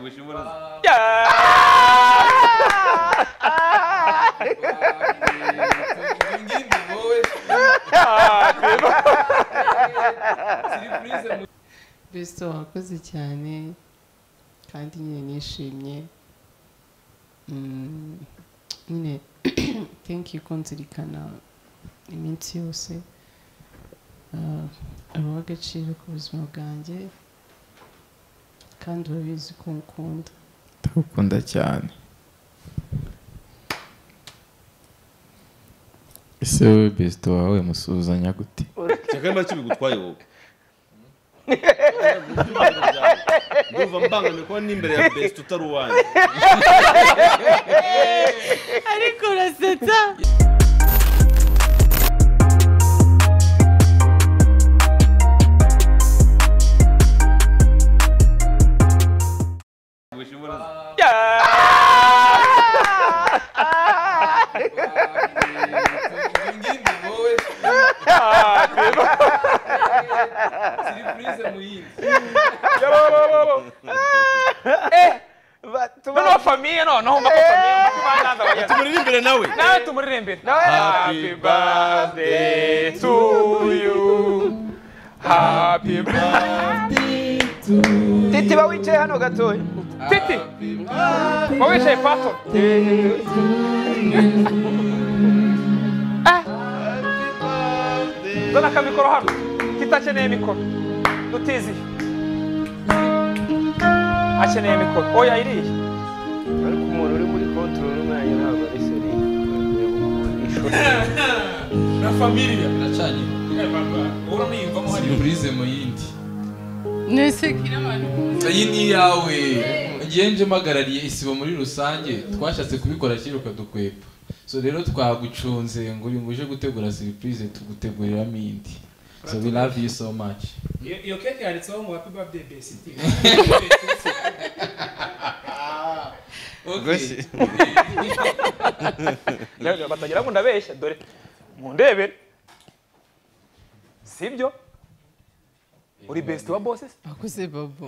wish you would've. Ninguém ligou hoje. Siripurize mu- besito wakoze cyane kandi nyine nishimye Mm, nyine thank you kunzirikana iminsi yose Ah, uri uw'agaciro ku buzima bwanjye kandi urabizi ko nkukunda ndagukunda cyane ese wowe besito wawe musuzanya gute cyakaba kibigutwaye wowe ndumva mbangamiye kuba n'imbere ya besite utari uwanjye ariko urasetsa wish you would've. Ninguém ligou hoje. Siripurize mu yindi. noneho famiye noneho mba ko famiye mba ko bananza bageze tumurire imbere nawe nawe tumuririmbire Happy birthday to you happy birthday titi ba wicaye hano gatoya titi uba wicaye pato Ah. dore akamikoro hano titakeneye mikoro dutiziye akeneye mikoro oya iriya ariko umuntu uri muri kontorori umwanya ntabwo ari seriye Biracanye. Siripurize mu yindi. mwese kira abantu iyi ni iyawe ngewe nje mpagarariye isibo muri rusange twashatse kubikora kiruka dukwepa so rero twagucunze ngo uyu ngo uje gutegura siripurize tuguteguriramo indi so we love you so much Iyo iyo keke yanditseho ngo happy birthday besiti okay Rero batagira ngo ndabeshya dore mundebere sibyo uri best wa bosses wakoze babo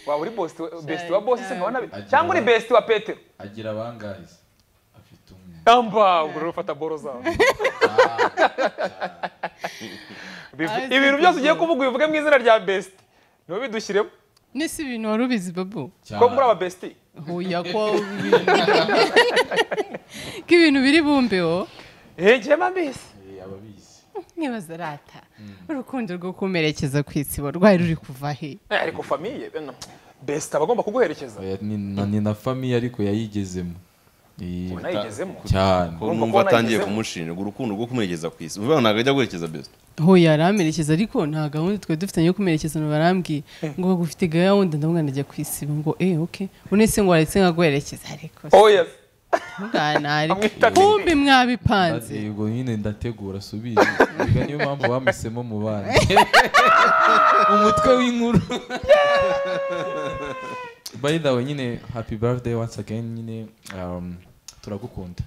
waba uri best best wa bosses nkabona bi- cyangwa uri best wa petero agira abangazi afite umwe amba uri ufata boro zawe Bivu- ibintu byose ugiye kuvuga ubivuge mu izina rya best niwe bidushyiremo nese ibintu wari ubizi babo ko muri aba besti huya ko k'ibintu biri bumbeho eh njye mbizi Eh, ababizi nibaza rata urukundo rwo kumerekeza ku isibo rwari ruri kuva he Eh, ariko famiye beno best aba agomba kuguherekeza Oya, ni na- ni na famiye ariko yayigezemo Eh, unayigezemo cyane ko numva atangiye kumushinga urukundo rwo kumwerekeza ku isi uvuga ngo ntabwo ajya guherekeza besite huya aramerekeza ariko nta gahunda twari dufitanye yo kumerekeza barambwiye ngo ufite gahunda ndabona najya ku isibo ngo eh ok unese ngo waretse nkaguherekeza ariko oh yes muganari Amwita kumbi mwabipanze yego nyine ndategura subiza Erega niyo mpamvu bamusemo mu bana umutwe w'inkuru by the way nyine happy birthday once again nyine um, turagukunda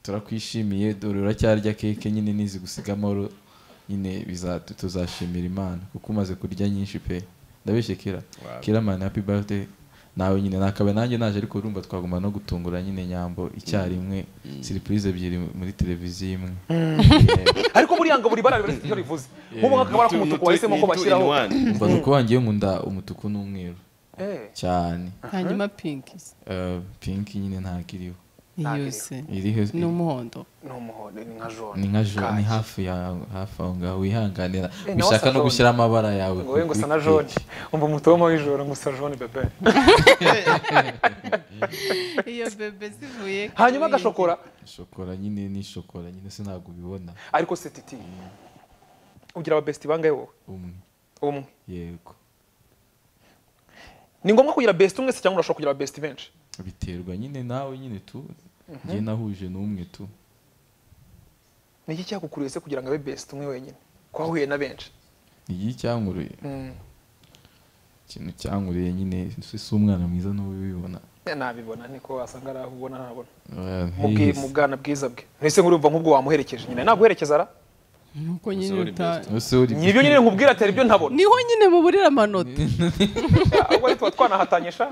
turakwishimiye dore uracyarya keke nyine nizi gusiga amahoro nyine biza- tuzashimira imana kuko umaze kurya nyinshi pe ndabeshye kira kira mani happy birthday nawe nyine nakabaye nanjye naje ariko urumva twaguma no gutungura nyine nyambo icyarimwe siripurize ebyiri muri televiziyo imwe ariko buriya ngo buri bara riba rifite icyo rivuze nk'ubu nk'akabara k'umutuku wahisemo ko bashyiraho mva nuko wangiye nkunda umutuku n'umweru Eh, cyane hanyuma pinki Eh, pinki nyine ntabwo iriho yose iriho n'umuhondo ni umuhondo ni nka jone ni nka jo ni hafi ya hafi aho ngaho wihanganira Eh, nawe bishaka asa no jone. gushyira amabara yawe ngo we ku- ngo usa ku na jone keke. umva umutomo w'ijoro ngo usa jone bebe iyo bebe zivuye hanyuma agashokora shokora nyine ni shokora nyine se ntabwo ubibona ariko se titi ugira ababesiti bangahe wowe umwe umwe yego ni ngombwa kugira besiti umwe se cyangwa urashobora kugira ababesiti benshi biterwa nyine nawe nyine tu njye nahuje n'umwe tu ni iki cyakukuriye se kugira ngo abe besiti umwe wenyine ko wahuye na benshi iyi cyankuruye Mm, ikintu cyankuruye nyine se si umwana mwiza n'ubu ubibona nabibona niko wasanga ari aho ubona ntabona Eh, mu bwi- ntiyihise. mu bwana bwiza bwe ntese nk'urumva nk'ubwo wamuherekeje nyine naguherekeza ara nuko nyine uta ese uri nyibyo nyine nkubwira atera ibyo ntabona niho nyine muburira amanota ahubwo ari tuba twanahatanyisha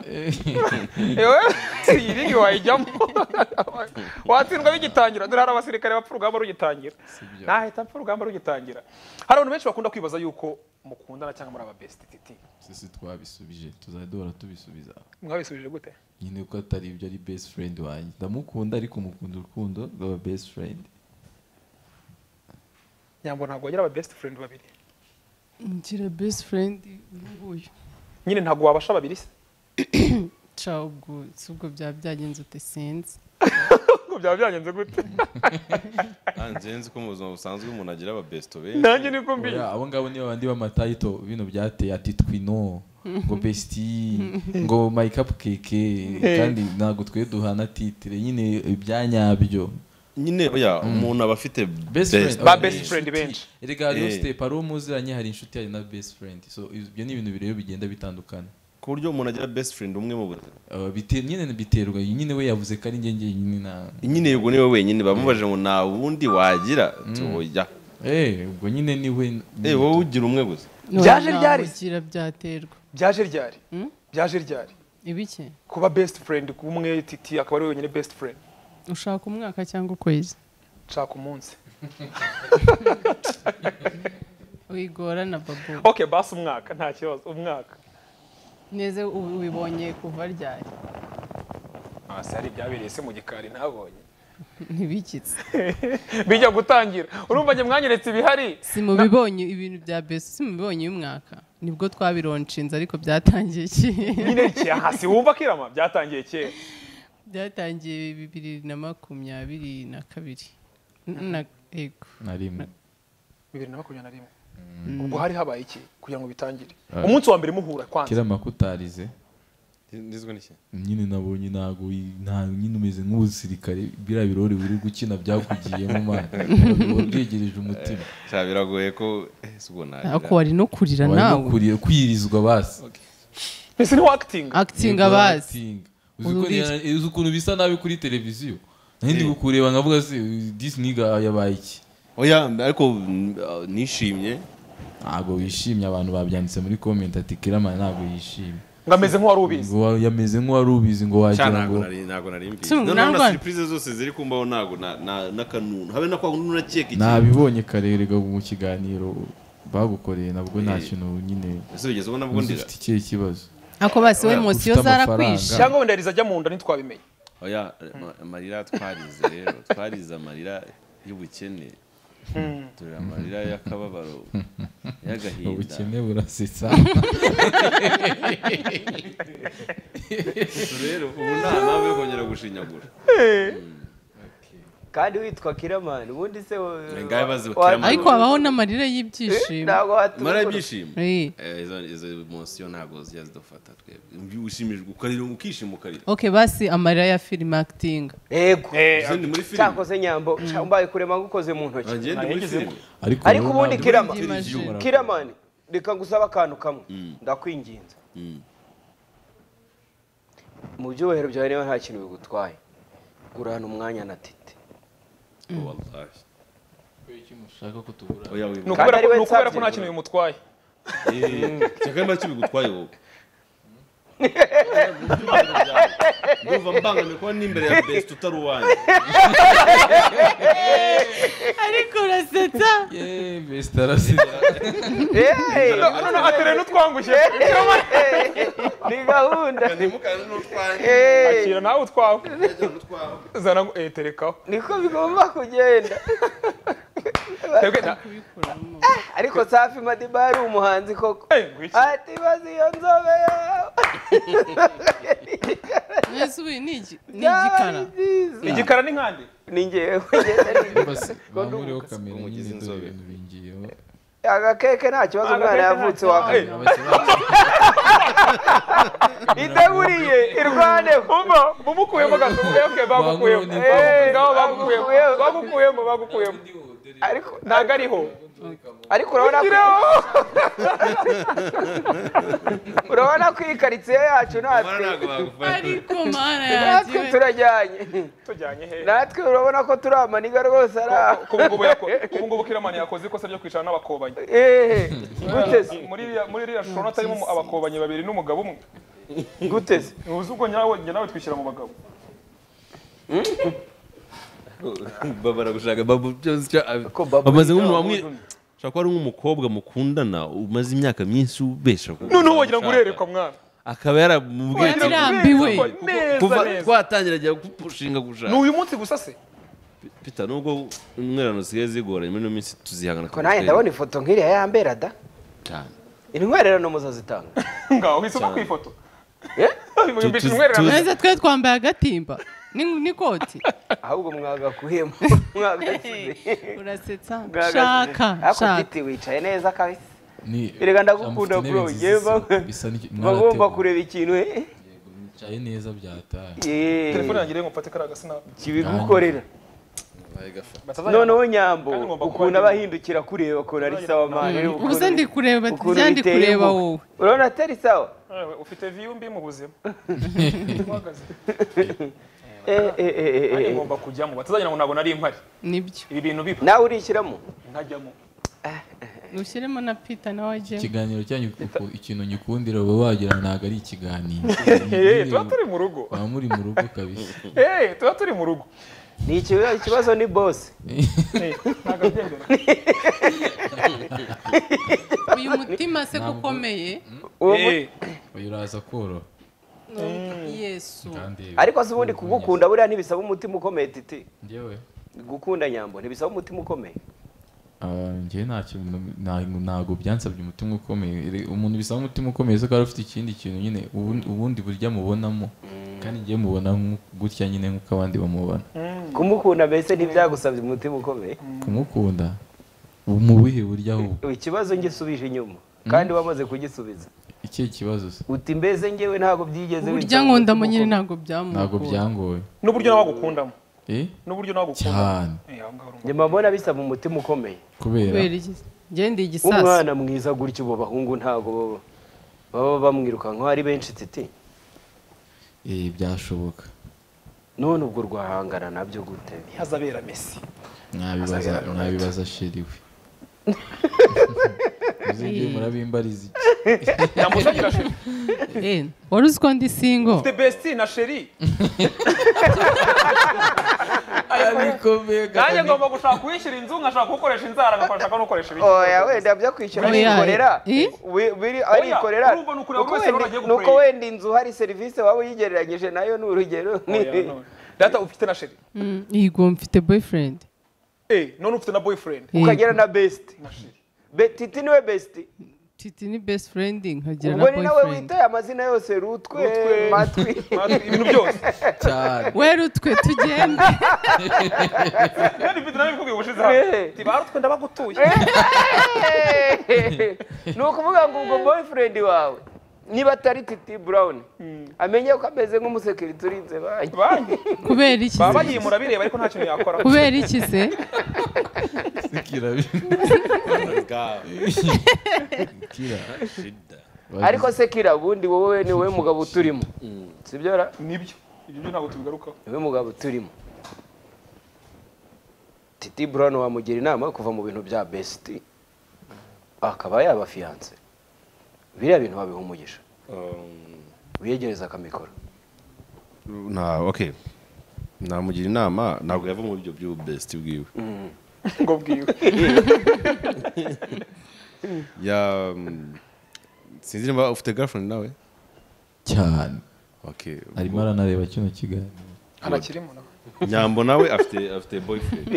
yewe iyi ringi wayijyamo watsindwa bigitangira dore hari abasirikare bapfa urugamba rugitangira nahita apfa urugamba rugitangira hari abantu benshi bakunda kwibaza yuko mukundana cyangwa muri ababesiti titi sisi twabisubije tuzajya duhora tubisubiza mwabisubije gute nyine ko atari ibyo ari best friend wanjye ndamukunda ariko mukunda urukundo rw'aba best friend nyambo ntabwo wagira ababesiti furendi babiri ngira best friend uyu nguyu nyine ntabwo wabasha babiri se ca ubwo si ubwo byaba byagenze ute sinzi ngo byaba byagenze gute nzi nzi ko mu buzima busanzwe umuntu agira ababesito benshi nanjye niko mbizi Oya, abo ngabo nibo bandi b'amatayito bino byateye ati twino ngo besiti ngo mayikapu keke kandi ntabwo twe duhana titire nyine ibyanyabyo nyine oya umuntu aba afite Best friend. ba Oya, best inshuti. friend benshi erega hariho Eh. sitepu hari uwo muziranye hari inshuti hari na best friend so ibyo ni ibintu bireba bigenda bitandukana ku buryo umuntu agira best friend umwe mu buzima Uh, bite- nyine biterwa nyine we yavuze ko ari njye njyenyine na nyine yego niwe wenyine bamubajije ngo nta wundi wagira tuhoya Eh, ubwo nyine ni we eh wowe ugira umwe gusa Byaje Nta ryari? bugira byaterwa byaje ryari byaje ryari ibiki kuba best friend kumwe titi akaba ari wenyine best friend ushaka umwaka cyangwa ukwezi nshaka umunsi wigora na babu okay basi umwaka nta kibazo umwaka neza ubu ubibonye kuva ryari hasi hari ibyabereye se mu gikari ntabonye ntibikitse bijya gutangira urumva njye mwanyeretse ibihari simubibonye ibintu bya besi simubibonye uyu mwaka nibwo twabironshinze ariko byatangiye ki nyine ikiya hasi wumva kirama byatangiye kera byatangiye bibiri na makumyabiri na kabiri N- na yego na rimwe bibiri na makumyabiri na rimwe ubwo hari habaye iki kugira ngo bitangire umunsi wa mbere muhura kwanza kera makutarize ndizwe n'iki nyine nabonye ntago nta nyine umeze nk'umusirikare biriya birori uri gukina byakugiyemo mana ubyegereje umutima sha biragoye ko eh si ubwo nagira ariko wari no kurira warimo nawe kurira kwirizwa basi mbese niho akitinga akitinga bazi Acting. Uzi Ubu ko ni- uzi ukuntu bisa nabi kuri televiziyo nari ndi kukureba nkavuga se disi niga yabaye iki oya ariko mm, ah, nishimye ntabwo wishimye abantu babyanditse muri comment ati kiramana ntabwo yishimye ngo ameze nk'uwari ubizi ngo wa- yameze nk'uwari ubizi ngo Sha wagira ntabwo ngo nari ntabwo nari mbizi Si, noneho na nangwa- surprise zose ziri kumbaho ntabwo na- na- n'akanunu habe na kwa kununu na keke nabibonye karerega mu kiganiro bagukoreye nabwo nta kintu nyine ese wigeze ubona ubwo ndira ufite ikihe kibazo ako basi we Ufite emosiyo amafaranga. zarakwishe cyangwa wenda yariza ajya mu nda ntitwabimenye oya ma- amarira twarize rero twarize amarira y'ubukene turira amarira y'akababaro y'agahinda ubukene burasetsa rero ubu nta mpamvu yo kongera gushinyagura kandi witwa kiramani ubundi se wo- Ngaye bazi wa- Kiramani. ariko habaho n'amarira y'ibyishimo ntabwo mara watumura ibyishimo Eh. Eh, izo- izo emosiyo ntabwo zijya zidufata twebwe Iyo ushimijwe ukarira ukishima ukarira ok basi amarira ya filime akitinga yego Izo ni muri filime cyakoze nyambo cya- mbaye kurema ngukoze mu ntoki Nagende muri filime ariko ariko wowe ubundi ntabwo- kirama Imagine. kiramani reka ngusaba akantu kamwe ndakwinginze Mm. mu byubahiro byawe niba nta kintu bigutwaye gurana umwanya na tite Wallahi. ushaka ko tugura oya ni wibuka ukubera ari ko- we ni ukubera ko nsabye. nta kintu bimutwaye cyakari make bigutwaye wowe ndumva mbangamiye kuba n'imbere ya besite utari uwanjye ariko urasetsa yeee besitarasetsa none atereye n'utwangushye ni gahunda nimukane n'utwanjye Eh, akira nawe utwawe zana ngo eh terekaho niko bigomba kugenda twebwe nta ariko safi madiba yari umuhanzi koko eh ngwiki ati bazi iyo nzobe yawe mwese ubu ni iki- ni byaba igikara ari byiza igikara ni nkande ni ngewe ngenda nigana. bamuriho kamera Umugizi nyine dore inzobe. ibintu bingiyeho agakeke nta kibazo umwana Agakeke nta yavutse kibazo. waka Eh, idaburiye irwaneho umva mumukuyemo gato okay okay bagukuyemo Bangu- Eh, ngaho bagukuyemo Bagukuyemo. bagukuyemo bagukuyemo ariko ntabwo ariho ariko urabona ko urabona ko iyi karitsiye yacu natwe Mara ntabwo bagufasha. ariko mana yanjye natwe we. turajyanye tujyanye he natwe urabona ko turi amaniga rwose ari aho ku ngubu yako- ku ngubu kiramani yakoze ikosa ryo kwicara n'abakobanyi ehe guteze muri iriya- muri iriya shusho urabona harimo abakobanyi babiri n'umugabo umwe guteze ntuzi ubwo nyawe njye nawe twishyira mu bagabo baba baragushaka babu byose icyo abi- Ko babu bamaze nk'umuntu yiga wamwe ushobora kuba ari nk'umukobwa mukundana umaze imyaka myinshi ubesha ku- noneho wagira ngo urerekwa mwana akaba yaramubwiye ati, Yarambiwe. neza kuva neza twatangira ajya gupushinga ni gushaka uyu munsi gusa se pita nubwo umwerano zisigaye zigoranye muri ino minsi tuzihangana ko nanjye ndabona ifoto nk'iriya yambera da cyane intwererano muzazitanga ngaho wisoko ku ifoto Eh? Bimbitse tu- umwererano. tu- neza twe twambaye agatimba Ni- n'ikoti ahubwo mwagakuhemo mwagasize urasetsa Mwagasize. shaka ariko shaka titi wicaye neza kabisa ni Erega ndagukunda amufite bro, intebe nziza yewe zisa- ba- bisa n'iki- bagomba mwarateguye. kureba ikintu he Mwicaye neza byataye Yeee, telefone yanjye rero mufate kariya gasinapu kibigukorera noneho nyambo ukuntu aba ahindukira kureba ukuntu ari sawa mani ubuze ndi kureba njya ndi kureba wowe urabona atari sawa Ewe, ufite viyu mbi mu buzima uhagaze Eh, eh, eh, eh, nanjye eh. ngomba kujyamo batazagira ngo ntabwo nari mpari nibyo ibi bintu biba nawe urishyiramo ntajyamo ushyiremo na pita nawe ajyemo ikiganiro cyanyu uku ikintu nyikundira uba wagira ngo ntabwo ari ikiganiro Eh, tuba turi mu rugo baba muri mu rugo kabisa Eh, tuba turi mu rugo ni ikibazo ikibazo ni bose Eh, ntabwo abyemera. uyu mutima se ko ukomeye Uwo mu- Eh, uyu uraza koroha yesu kandi ariko se ubundi kugukunda buriya ntibisaba umutima ukomeye titi njyewe gukunda nyambo ntibisaba umutima ukomeye ah, njyewe nta kintu nta- ntabwo byansabye umutima ukomeye Ere- umuntu bisaba umutima ukomeye se ko aba afite ikindi kintu nyine ubundi- ubundi burya mubonamo kandi njyewe mubona nk'u- gutya nyine nk'uko abandi bamubona kumukunda mbese ntibyagusabye umutima ukomeye kumukunda mu buhe buryo ahubwo ikibazo ngisubije inyuma kandi wamaze kugisubiza ikihe kibazo se uti mbese njyewe ntabwo byigeze burya binsaba ngo umutima ndamonyine ukomeye. ntabwo ntabwo byamukura byangoye n'uburyo nawe agukundamo eh n'uburyo nawe agukundamo cyane Eh, aho ngaho urumva. njye mbona bisaba umutima ukomeye kubera kubera iki njye ndi igisasu umwana mwiza gutyo ubu abahungu ntabwo baba baba bamwirukankaho ari benshi titi eh byashoboka none ubwo rwahangana nabyo gute ntihazabera mesi mwabibaza mwabibaza shiriwe muzibyo murabimbariza iki namusagira sheri Eh, wari uzi ko ndi singo the best na sheri nanjye ngomba gushaka uwishyura inzu nkashaka kuwukoresha inzara ngashaka n'ukoresha ibiki oya wenda byo kwishyura Oya. arikorera Eh? Wi- biri- arikorera urumva ni ukureba Nuko buri wese rero wenda- agiye nuko gukorera. wenda inzu hari serivisi waba uyigereranyije nayo ni urugero Oya, none. data ufite na sheri Mm, yego mfite boyfriend Eh, none ufite na boyfriend Eh, ukagira na besiti na sheri titi niwe besiti titi ni best friend nkagira na ubwo ni nawe boyfriend witaye amazina yose rutwe Rutwe. matwi Matwi, ibintu byose cyane wera utwe tugende kandi mfite nawe bikubwiye ubushize hamwe Eh. ati barutwe ndabagutuye ni ukuvuga ngo ubwo boyfriend wawe niba atari titi brown amenye ko ameze nk'umusekirite urinze banki banki kubera iki baba se? bagiyimura bireba ariko nta kintu yakora kubera iki se kira ariko se kira ubundi wowe ni wowe mugabo uturimo sibyo ra nibyo ibyo byo ntabwo tubigarukaho ni wowe mugabo uturimo titi brown wamugira inama yo kuva mu bintu bya besiti akaba yaba fiyanse biriya bintu babiha umugisha wiyegereza akamikoro nta okay namugira inama ntabwo yava mu buryo bw'ububesiti bwiwe ngo bwiwe ya mm, sinzi niba ufite girlfriend nawe cyane okay arimo aranareba kino kiganiro anakirimo nawe nyambo nawe afite afite boyfriend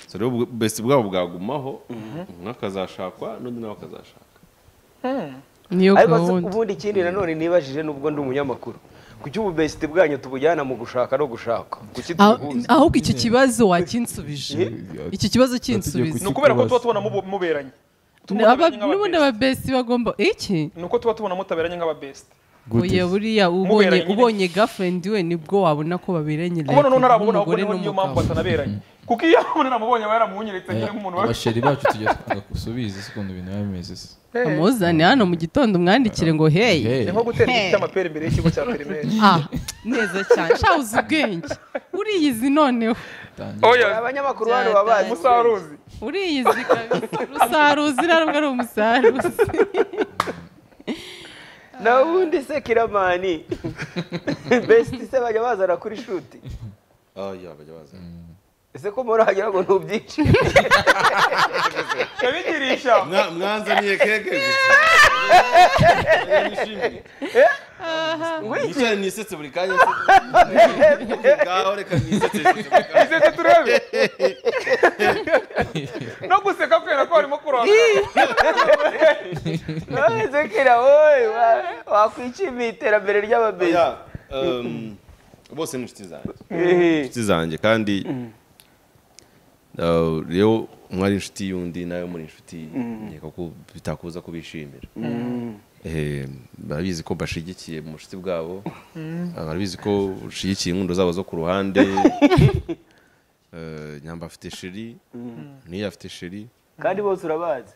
so rero ubwo- best bwabo bwagumaho umwe akazashakwa n'undi nawe akazashaka niyo ariko se gahunda ubundi ikindi nanone nibajije nubwo ndi umunyamakuru kuki ububesiti bwanyu tubujyana mu gushaka no gushaka kuki Ah- tubuhuza ahubwo icyo kibazo wakinsubije iki kibazo kinsubiza ni ukubera ko tuba tubona mubu- muberanye Tuba tubona Aba- muberanye nk'aba n'ubundi best. ababesi bagomba iki ni uko tuba tubona mutaberanye nk'ababesiti oya buriya ubonye nyine. ubonye girlfriend we nibwo wabona ko baberanye kubona like none arabona nk'umugore ahubwo niyo mpamvu n'umugabo batanaberanye kuko iyo umuntu namubonye aba yaramuhunyiritse nyine nk'umuntu wari abasheri bacu tujya twanga gusubiza isi ukuntu ibintu biba bimeze se amuzane hano mu gitondo umwandikire ngo hey ni nko gutera igiti cy'amapera imbere y'ikigo cya perimeri ah neza cyane shaho uzi ubwenge uriyizi noneho tangira oya abanyamakuru hano baba bazi umusaruzi uriyizi kabisa rusaruzi ntabwo ari umusaruzi na ubundi se kiramani besiti se bajya bazana kuri shuti Ah, ya, bajya bazana. ese ko murahagera ngo ntubyice yabigirisha Mwa- mwanzaniye keke gusa Nishimye. Nicara nisetse buri kanya ngaho reka nisetse isetse turebe no guseka kubera ko harimo kuronka ese kirawowe wakwicyima iterambere ry'ababezi Oya, um, bose ni inshuti zanjye inshuti zanjye kandi uh, rero umwe ari inshuti y'undi nawe muri inshuti nkeka ko bitakuza kubishimira Eh, barabizi ko bashigikiye mu bushuti bwabo Ah, barabizi ko ushigikiye inkundo zabo zo ku ruhande Eh, nyamba afite sheri niyo afite sheri kandi bose urabazi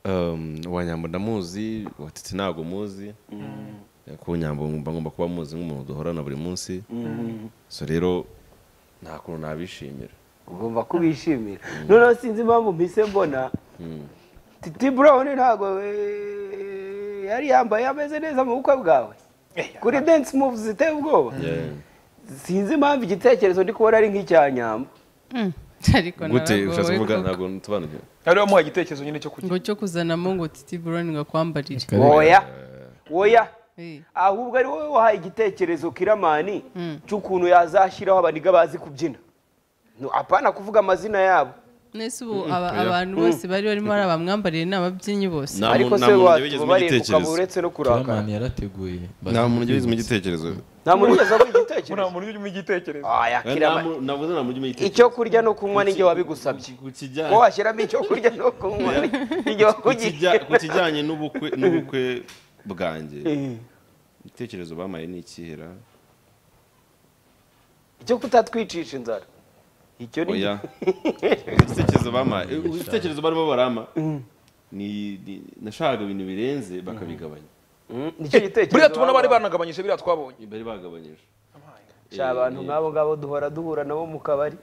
Um, uwa nyambo ndamuzi uwa titi ntabwo muzi kuko nyambo mba ngomba kuba muzi nk'umuntu duhorana buri munsi so rero nta kuntu nabishimira ugomba kubishimira noneho sinzi impamvu mpise mbona titi burawuni ntabwo eh, yari yambaye ameze neza mu bukwe bwawe kuri dense muvu ziteye ubwoba Yeah. sinzi impamvu igitekerezo ndi kubona ari nk'icyanyamba Mm, ariko gute naragowe ushatse kuvuga koko. ntabwo ntusobanukiwe ariwe wamuha igitekerezo nyine cyo kujya ngo cyo kuzanamo ngo titi buroni ngo akwambarire woya woya Eh, ahubwo ari wowe wahaye igitekerezo kiramani Mm. cy'ukuntu yazashyiraho abaniga bazi kubyina No, apana kuvuga amazina yabo nese ubu aba- abantu bose bari barimo ari abamwambariye ni ababyinnyi bose Nta ariko muntu- se nta muntu watu wigeze umpa bareba ukaba igitekerezo uretse no kurakara kiramani yarateguye nta muntu ugeze mu gitekerezo nta muntu ugeze aho nta igitekerezo muntu ujya umenya igitekerezo aya kiramani navuze nta muntu ugeze mu gitekerezo icyo kurya no kunywa n'ibyo wabigusabye Ku ko kijyanye- washyiramo icyo kurya no kunywa n'ibyo ku kijya- ku wakugiriye kijyanye n'ubukwe n'ubukwe bwanjye igitekerezo bamaye ni ikihera icyo kutatwicisha inzara icyo ni oya ibitekerezo bamaye ibitekerezo barimo barama ni ni- nashakaga ibintu birenze bakabigabanya Mm, nicyo gitekerezo buriya tubona bari baba- banagabanyije biriya twabonye bari bagabanyije Sha, abantu nk'abo ngabo duhora duhura nabo mu kabari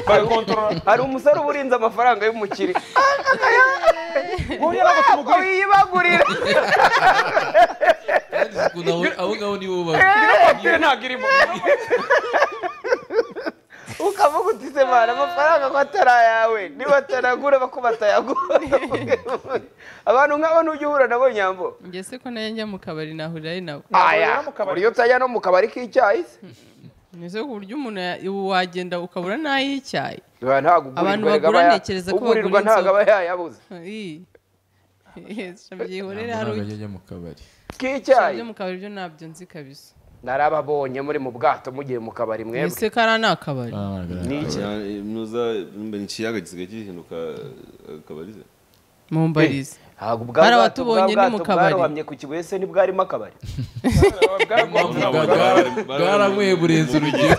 bari kontorora hari umusore uba urinze amafaranga y'umukire buriya ntabwo Ntabwo tumugurira wiyibagurira abo ngabo nibo ino kwapire ntabwo irimo ukavuga uti se mwana amafaranga ko atari ayawe niba atanagura bako batayagura abantu nk'abo n'ujya uhura nabo nyambo njye se ko nayo njya mu kabari nahurira ari nawe aya mu kabari. buri iyo utajya no mu kabari k'icyayi se nese ku buryo umuntu ya- ubu wagenda ukabura n'ay'icyayi Ba, ntabwo ugurirwa Abantu erega bagura aba ya- ntekereza ko ugurirwa bagura ntabwo aba inzoga. yayabuze Eh, eh, byihorere hari ntabwo ugiye ajya mu kabari k'icyayi byo mu kabari byo ntabyo nzi kabisa narababonye muri mu bwato mugiye mu kabari mwebwe ese kara ni akabari Cyane, muza ni ikiyaga gisigaye gihinduka akabarize mumbarize ntabwo ubwa Hari bwato bwa abatubonye ni mu bwato kabari. bwarohamye ku kibuye se ntibwarimo akabari bwaranyweye burenze urugero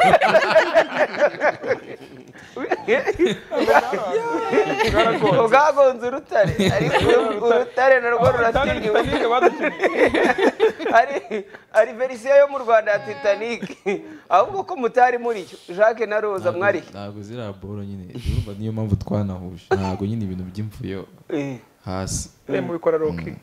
bwagonze urutare ariko urutare narwo rurasigiwe Titanic badukeneye. ari ari verisiyo yo mu rwanda ya titanic ahubwo ko mutari muri cyo jacques na roza mwari ntabwo ziriya boro nyine urumva niyo mpamvu twanahuje ntabwo nyine ibintu by'imvuyo hasi Eh, mubikora roki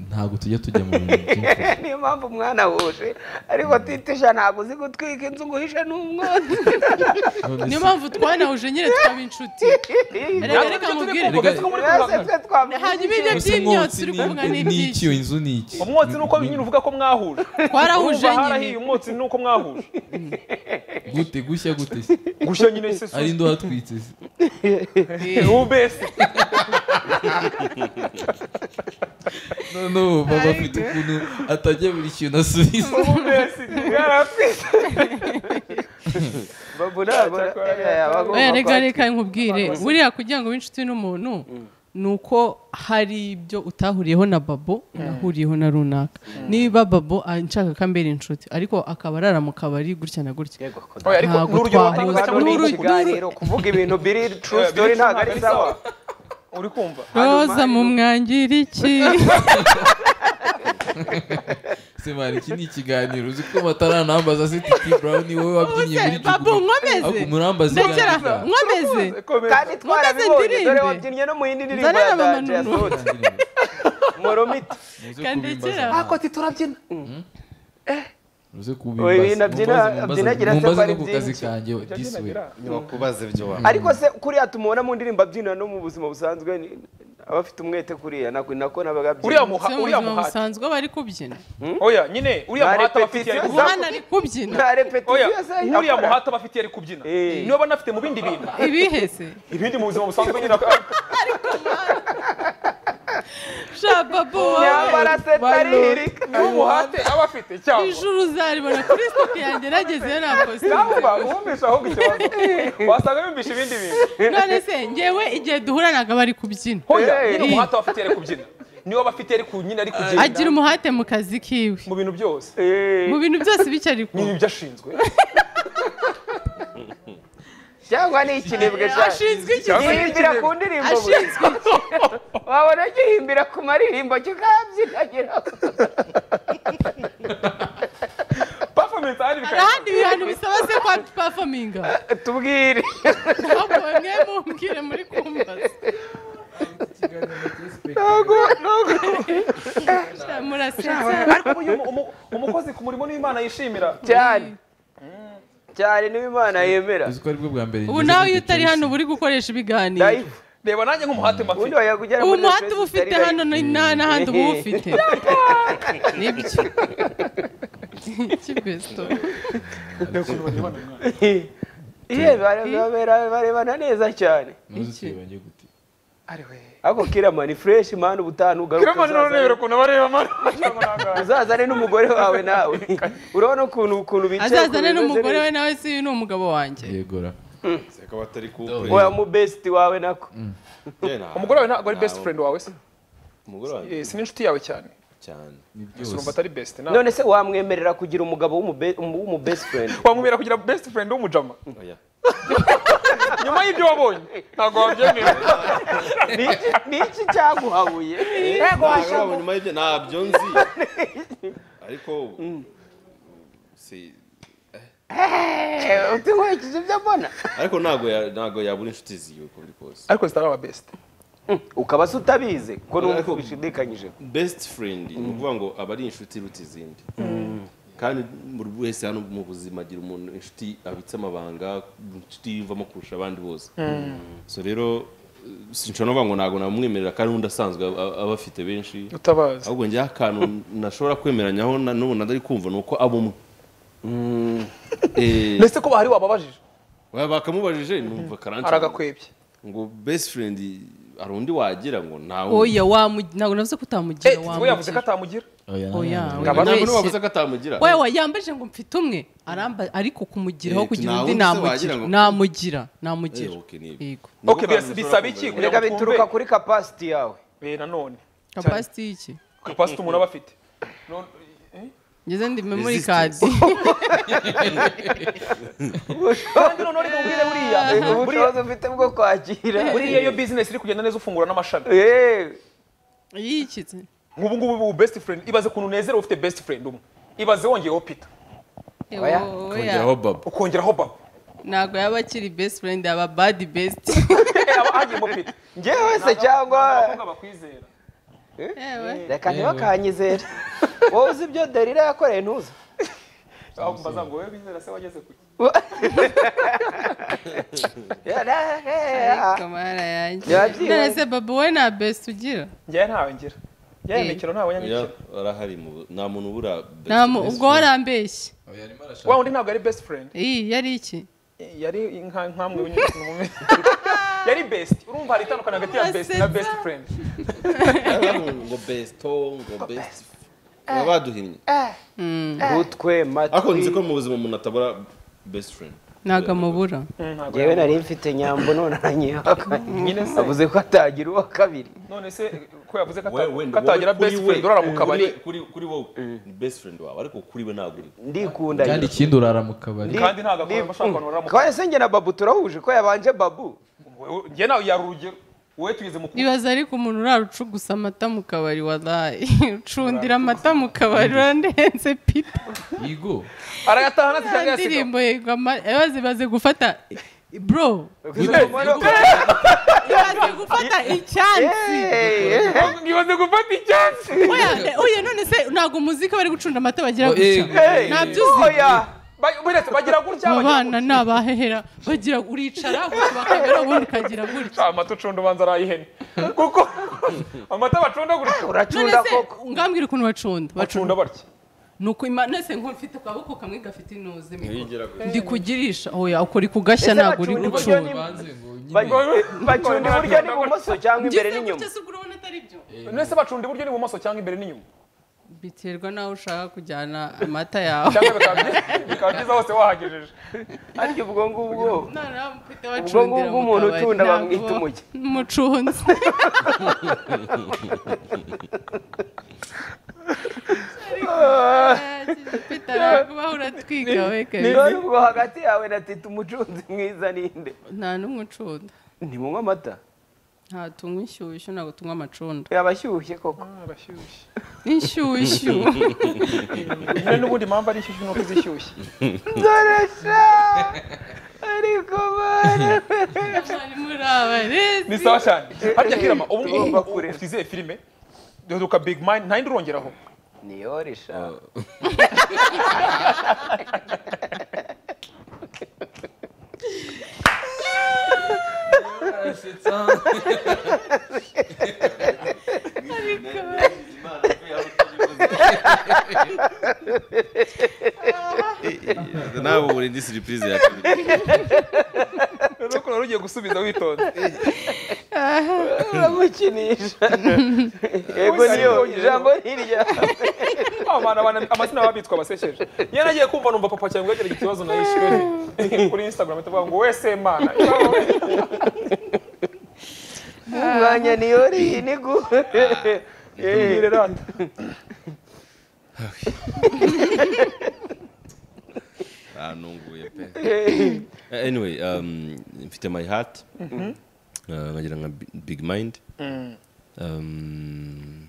ntabwo tujya tujya mu bintu by'imvuyo niyo mpamvu mwanahuje ariko titisha ntabwo uzi gutwika inzu ngo uhishe n'umwana none niyo se mpamvu twanahuje nyine twaba inshuti reka reka nkubwire mwese twe hajya twamushyize ibiryo Ese by'imyotsi umwotsi uri ni- kuvuga ni- ni n'ibyinshi iki iyo inzu ni iki umwotsi ni uko nyine uvuga ko mwahuje twarahuje Urumva harahiye nyine umwotsi ni uko mwahuje gute gushya gute se gushya nyine se ari suzi ndo hatwitse se ubese noneho baba afite ukuntu atajya buri kintu asubiza ubese yaratwise babu ntabwo oya reka reka nkubwire buriya kugira ngo ube inshuti n'umuntu ni uko hari ibyo utahuriyeho na babo unahuriyeho na runaka niba babo ah, nshaka ko ambera inshuti ariko akaba arara mu kabari gutya na gutya yego ko Oya, ariko Ntabwo n'urugero watanga twahuza. cyangwa ni uri N'uru- ikiganiro kuvuga ibintu biri true story ntabwo ari sawa uri kumva roza mu mwangira iki semana iki ni ikiganiro uzi ko bataranambaza se titi brown ni wowe wabyinnye muri babo jugumu nkomeze ahubwo murambaze ndekera nkomeze kandi twarabibonye ndirimbe. dore wabyinnye no mu yindi ndirimbo Nzanira ya mama danje Nunu. yasohotse muromita Kandekera. ako ati turabyina uze Oya, ibintu abyina- abyinagira se mumbaze no ko ari ku kazi byinshi. kanjye this way ntibakubaze ibyo waba ariko se kuriya tumubona mu ndirimbo abyina no mu buzima busanzwe ni- aba afite umwete kuriya nako nako nabaga uriya abyina muha Se mu uriya buzima muhati busanzwe bari kubyina oya nyine uriya Na muhati abafitiye repetition ari kubyina umwana ari kubyina nta oya repetition se uriya akora. muhati abafitiye ari kubyina Eh. niba banafite mu bindi bintu ibihese ibindi mu buzima busanzwe nyine sha babo nyamara wawe se tarihirika n'umuhate aba afite cyangwa ijuru uzaribona kuri stoke yanjye nagezeyo na cyangwa posita wumvisha ahubwo ikibazo wasanga bumvisha ibindi bintu none se ngewe igihe duhura ntabwo aba ari kubyina hoya nyine Eh. umuhati aba afite ari kubyina niba aba afite ari ku- nyine ari kubyina agira umuhate mu kazi kiwe mu bintu byose mu bintu byose bityo ari ni kumwe ibyo ashinzwe cyangwa ni ikinebwe cyane ashinzwe iki gihimbira ku ndirimbo bwe. ashinzwe iki wabona gihimbira ku maririmbo kikabyinagira performance ahari hari bikaba ahandi bintu bisaba se kwa pafominga tubwire ntabwo bamwe mumbwire muri kumbaza Sha, murasetsa ariko uyu mu- umu- umukozi ku murimo n'imana yishimira cyane cyane niba imana yemera uzi ko aribwo bwa mbere ubu nawe iyo utari hano uba uri gukoresha ibiganiro live reba nanjye nk'umuhate ubundi mafite wajya kugera ubu muri muhate uba Netflix ufite utari hano ni- nta n'ahandi uba ufite nibyo kibesto live. Iye, bare- babera- barebana neza cyane ntuzitibanye gute ako kirama ni fresh mani ubutaha ugaruka kirema none rero ukuntu bareba mara uzazane n'umugore wawe nawe urabona ukuntu ukuntu bicaye azazane ukuntu bimeze n'umugore we neza. nawe si uyu ni umugabo wanjye yegora akaba atari ku oya mu best wawe nako umugore wawe ntabwo ari best friend wawe se umugore wanjye Eh, si n'inshuti yawe cyane cyane ni gusa urumva byose atari best ntabwo none se wamwemerera kugira umugabo w'umu- w'umu best friend wamubera kugira best friend w'umujama oya nyuma y'ibyo wabonye ntabwo wabyemera Niki- niki cyaguhabuye yego ntabwo nyuma y'ibyo ntabyo nzi ariko si utinkurikije ibyo mbona ariko ntabwo ya- ntabwo yabura inshuti ziwe uko biri kose ariko zitari aba best ukaba se utabizi ko n'ubu Ariko- bishidikanyije best friend ni ukuvuga ngo aba ari inshuti iruta izindi kandi buri wese hano mu buzima agira umuntu inshuti abitse amabanga inshuti yiyumvamo kurusha abandi bose so rero eh, sinshobora no kuvuga ngo ntabwo namwemerera kandi undi asanzwe aba- aba afite benshi utabazi ahubwo njyewe akantu nashobora kwemeranyaho na- n'ubu ndari kumva ni uko aba umwe Eh, ndetse ko bahari wababajije Oya, bakamubajije numva karanca aragakwebye ngo best friend hari undi wagira ngo ntawe oya wamugira ntabwo navuze ko utamugira Eh, we yavuze ko wamugira atamugira oya oya ntabwo wabeshye navuze ko atamugira wewe yambaje ngo mfite umwe aramba ariko kumugiraho Eh, kugira nta undi wundi se namugira wagira ngo- namugira Eh, namugira okay, ni- yego Niko Okay, kantu bisa- ushobora bisaba iki? kumva. Kugira- reka bituruka kuri capacity yawe Eh, nanone kapasiti iki kapasite umuntu aba afite None- ngeze ndi memory card Resistance. kandi none uri bubwire buriya buriya ubushobozi ufite bwo kwakira buriya iyo business iri kugenda neza ufungura n'amashami Eh, yikitse nk'ubu ngubu ubu best friend ibaze ukuntu unezerewe ufite best friend umwe ibaze wongeyeho peter Oya, Kongeraho baba ukongeraho baba ntabwo yaba akiri best friend yaba bad best Eh, aba hagiyemo peter njyewe se cyangwa abakobwa bakwizera yewe reka ntibakanyizere wowe uzi ibyo derira yakoreye ntuzi Ahubwo mbaza ngo wowe bizera se wageze kuki kamara yanjye Yabyiwe. none se babo we nta best ugira njyewe ntawe ngira njyewe mikino ntawe nyamikino arahari mu- nta muntu ubura best nta mu- friend. ubwo warambeshye oya arimo arashaka wa undi ntabwo ari best friend iyi yari iki yari nka nkamwe nyine mu mumenyi yari best urumva hari itandukana hagati ya best na best friend Arahari ngo best oh, ngo best baba baduhimye utwe matwi ariko nzi ko mu buzima umuntu atabura best friend ntabwo amubura ngewe nari mfite nyambo none aranyihakanye avuze ko atagira uwa kabiri none se ko yavuze ko We- we- ata- ko atagira kuri best we. friend urara mu kabari Kuri- kuri kuri wowe ni best friend wawe ariko kuri we ntabwo uri ndikunda kandi nyine. ikindi urara mu kabari kandi ntabwo akora amashaka abantu barara mu twari se njye na babu turahuje ko yabanje babu kabari njye nawe yari urugero wowe tuyize mu kuba ibaza ariko umuntu urara ucugusa amata mu kabari wadaye ucundira amata mu kabari urandenze pita yigo arayatahana se nta cyangwa yasiga ndirimbo yego ama- ibaze ibaze gufata bro ibaze gufata icyansi ntibaze gufata icyansi Oya, oya none se ntabwo muzika bari gucunda amata bagira gutya eh, Hey! ntabyo uzi. Oya! Ba- buretse bagira gutya aba bagira bana ni abahehera bagira uricara bakamera ubundi ukagira gutya gutya. amata ucunda ubanza arayihene kuko amata bacunda gutya none uracunda se koko ngambwira ukuntu bacunda bacunda batya nuko imana se nk'uko mfite akaboko kamwe gafite inoze ndi kugirisha oya ukora ikugashya Ese ntabwo uri bacunda uburyo gucunda ni- banze ngo nyine bacunda iburyo n'ibumoso cyangwa imbere Ngeze n'inyuma gutya se ubwo urabona atari byo nese bacunda iburyo n'ibumoso cyangwa imbere n'inyuma biterwa n'aho ushaka kujyana amata yawe cyangwa bikaba byi- bikaba byiza hose wahagejeje ariko ubwo ngubwo noneho mufite ubwo bacundira ngubwo mu umuntu kabari, utunda ntabwo bamwita umujyi umucunzi Peter, ntabwo ubaho uratwiga we kabisa. none ubwo hagati yawe na tita umucunzi mwiza ninde nta n'umwe ucunda ntimunywa amata nta tunywa inshyushyu ntabwo tunywa amacunda yaba ashyushye koko arashyushye inshyushyu nyine n'ubundi mpamvu ari ishyushyu nuko izishyushye nzoresha ariko bana mwarimu uri abarezi ni sawa cyane harya kirama ubu Tugomba ngubu kurera. usize filime duka big mind nta yindi urongeraho niyo resha nawe ubu indi surprise ya kabiri nuko nari ugiye gusubiza witonze uramukinisha yego niyo ijambo hirya abantu abantu amazina babitwa abasekeje iyo nagiye kumva numva papa cyangwa yagira ikibazo na yishyuwe kuri instagram atavuga ngo wese mana umwanya niyo riyi ni gu mbwire rata ntunguye pe anyway um, mfite my heart Uh, nkagira nka Bi- big mind Um,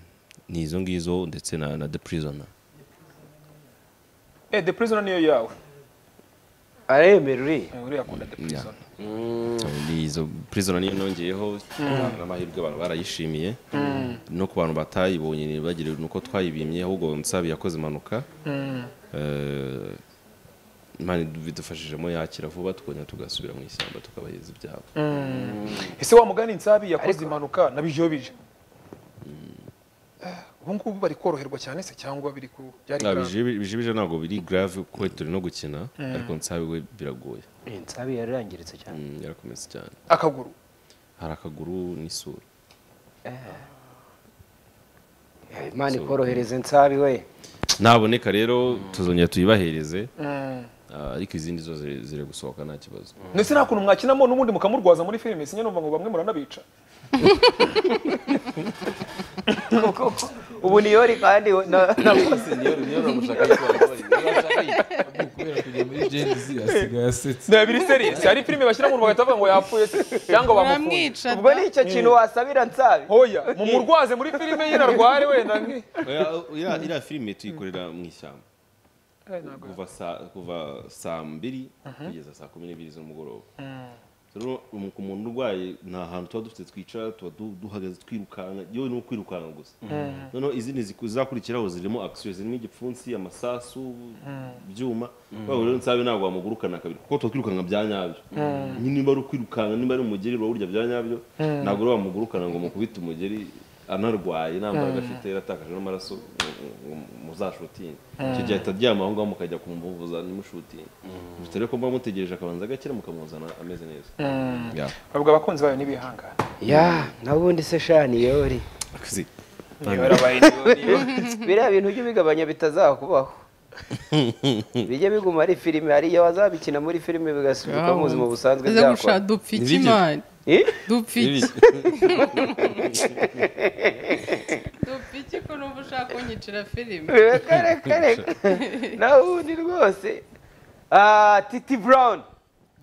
ni izo ngizo ndetse na na the prisoner eh the prisoner niyo yawe aremera uriya Eh, uriya akunda the prisoner ni izo prisoner niyo nongeyeho n'amahirwe abantu barayishimiye no ku bantu batayibonye ntibagire nuko twayibimye ahubwo nsabi yakoze impanuka Eh, Imana bidufashijemo yakira vuba tukongera tugasubira mu ishyamba tukabaheza ibyabo ese wa mugani nsabi yakoze impanuka nabijobije ubu ngubu bari koroherwa cyane se cyangwa biri ku byari Ah, grave? bijibije bijibije ntabwo biri grave kuko turi no gukina ariko nsabi we biragoye nsabi yararangiritse cyane Mm, yarakomeza cyane akaguru hari akaguru n'isura imana ikorohereze nsabi we naboneka rero tuzongera tuyibahereze Mm. ah, ariko izindi zose ziri- ziri gusohoka nta kibazo ndetse nta kuntu mwakinamo n'ubundi mukamurwaza muri filime sinye numva ngo bamwe muranabica ubu niyo ri kandi na- na- kubera kujya muri jenzi asigaye asetse ni abiri seriye hari filime bashyira mu bagahita bavuga ngo yapfuye se cyangwa bamufunze uramwica ubwo ni icyo kintu wasabira nsabi hoya mu murwaze muri filime nyine arware wenda nki iriya filime tuyikorera mu ishyamba kuva saa- kuva saa mbiri kugeza saa kumi n'ebyiri z'umugoroba rero um- ku muntu urwaye nta hantu tuba dufite twicara tuba du- duhagaze twirukanka yewe ni ukwirukanka gusa noneho izindi ziku- zizakurikiraho zirimo akisiyo zirimo igipfunsi amasasu ibyuma rwego rero nsabe ntabwo wamugurukana kabiri kuko tuba twirukanka bya nyabyo Nyine niba ari ukwirukanka niba ari umugeri uba urya bya nyabyo ntabwo rero wamugurukana ngo mukubite umugeri anarwaye nta mbaraga afite yaratakaje n'amaraso ngo muzashutinge icyo gihe ahita aryama aho ngaho mukajya kumuvuza nimushutinge bityo rero ko muba mutegereje akabanza agakira mukamuzana ameze neza Ya. bavuga abakunzi bayo n'ibihangane ya nabundi se sha niyo ri Akazi. biriya bintu ujye ubigabanya bitazakubaho bijye biguma ari filime hari igihe bazabikina muri filime bigasubirwa mu buzima busanzwe aza byakora gusha dupfa iki Nibyo. mani Eh? dupfa iki Ibizi. dupfa iki ko numva ushaka kunyicira filime reka reka reka nawe ubundi rwose Ah, titi burawuni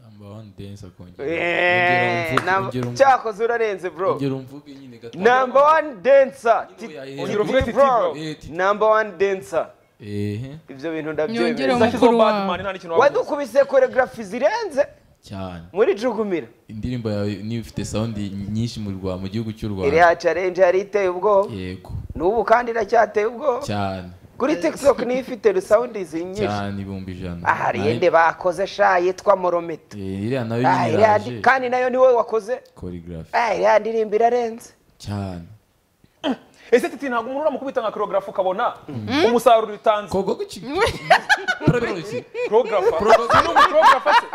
number one dance akongera Eh, Ongera namba- umvuge- ongera umvuge- cyakoze urarenze bro ongera umvuge nyine gato number one dancer Ti- yahera. Titi uvuge Titi Brown. Brown. Eh, Titi. number one dancer ehe ibyo bintu Nyongere ndabyemeza mu- udashyizeho Mukuru wawe. badimani nta n'ikintu wavuze wadukubise koregarafi zirenze cyane muri jugumira indirimbo yawe niba ifite sound nyinshi mu Rwa- mu gihugu cy'u iri rwanda ha challenge yari iteye ubwoba yego n'ubu kandi iracyateye ubwoba cyane kuri tiktok niyo ifite rusawundi zinyinshi cyane ibihumbi ijana aha hari Nayo- iyindi bakoze sha yitwa moromito Eh, iriya nayo Ah, nyine iriya ndi- iraje kandi nayo niwe wakoze choreography Ah, iriya ndirimbo irarenze cyane ese titi ntabwo umuntu uramukubita nka korogarafu ukabona umusaruro utanze kogo guki Probe- korogarafa Porogarafa. uri umukorogarafa se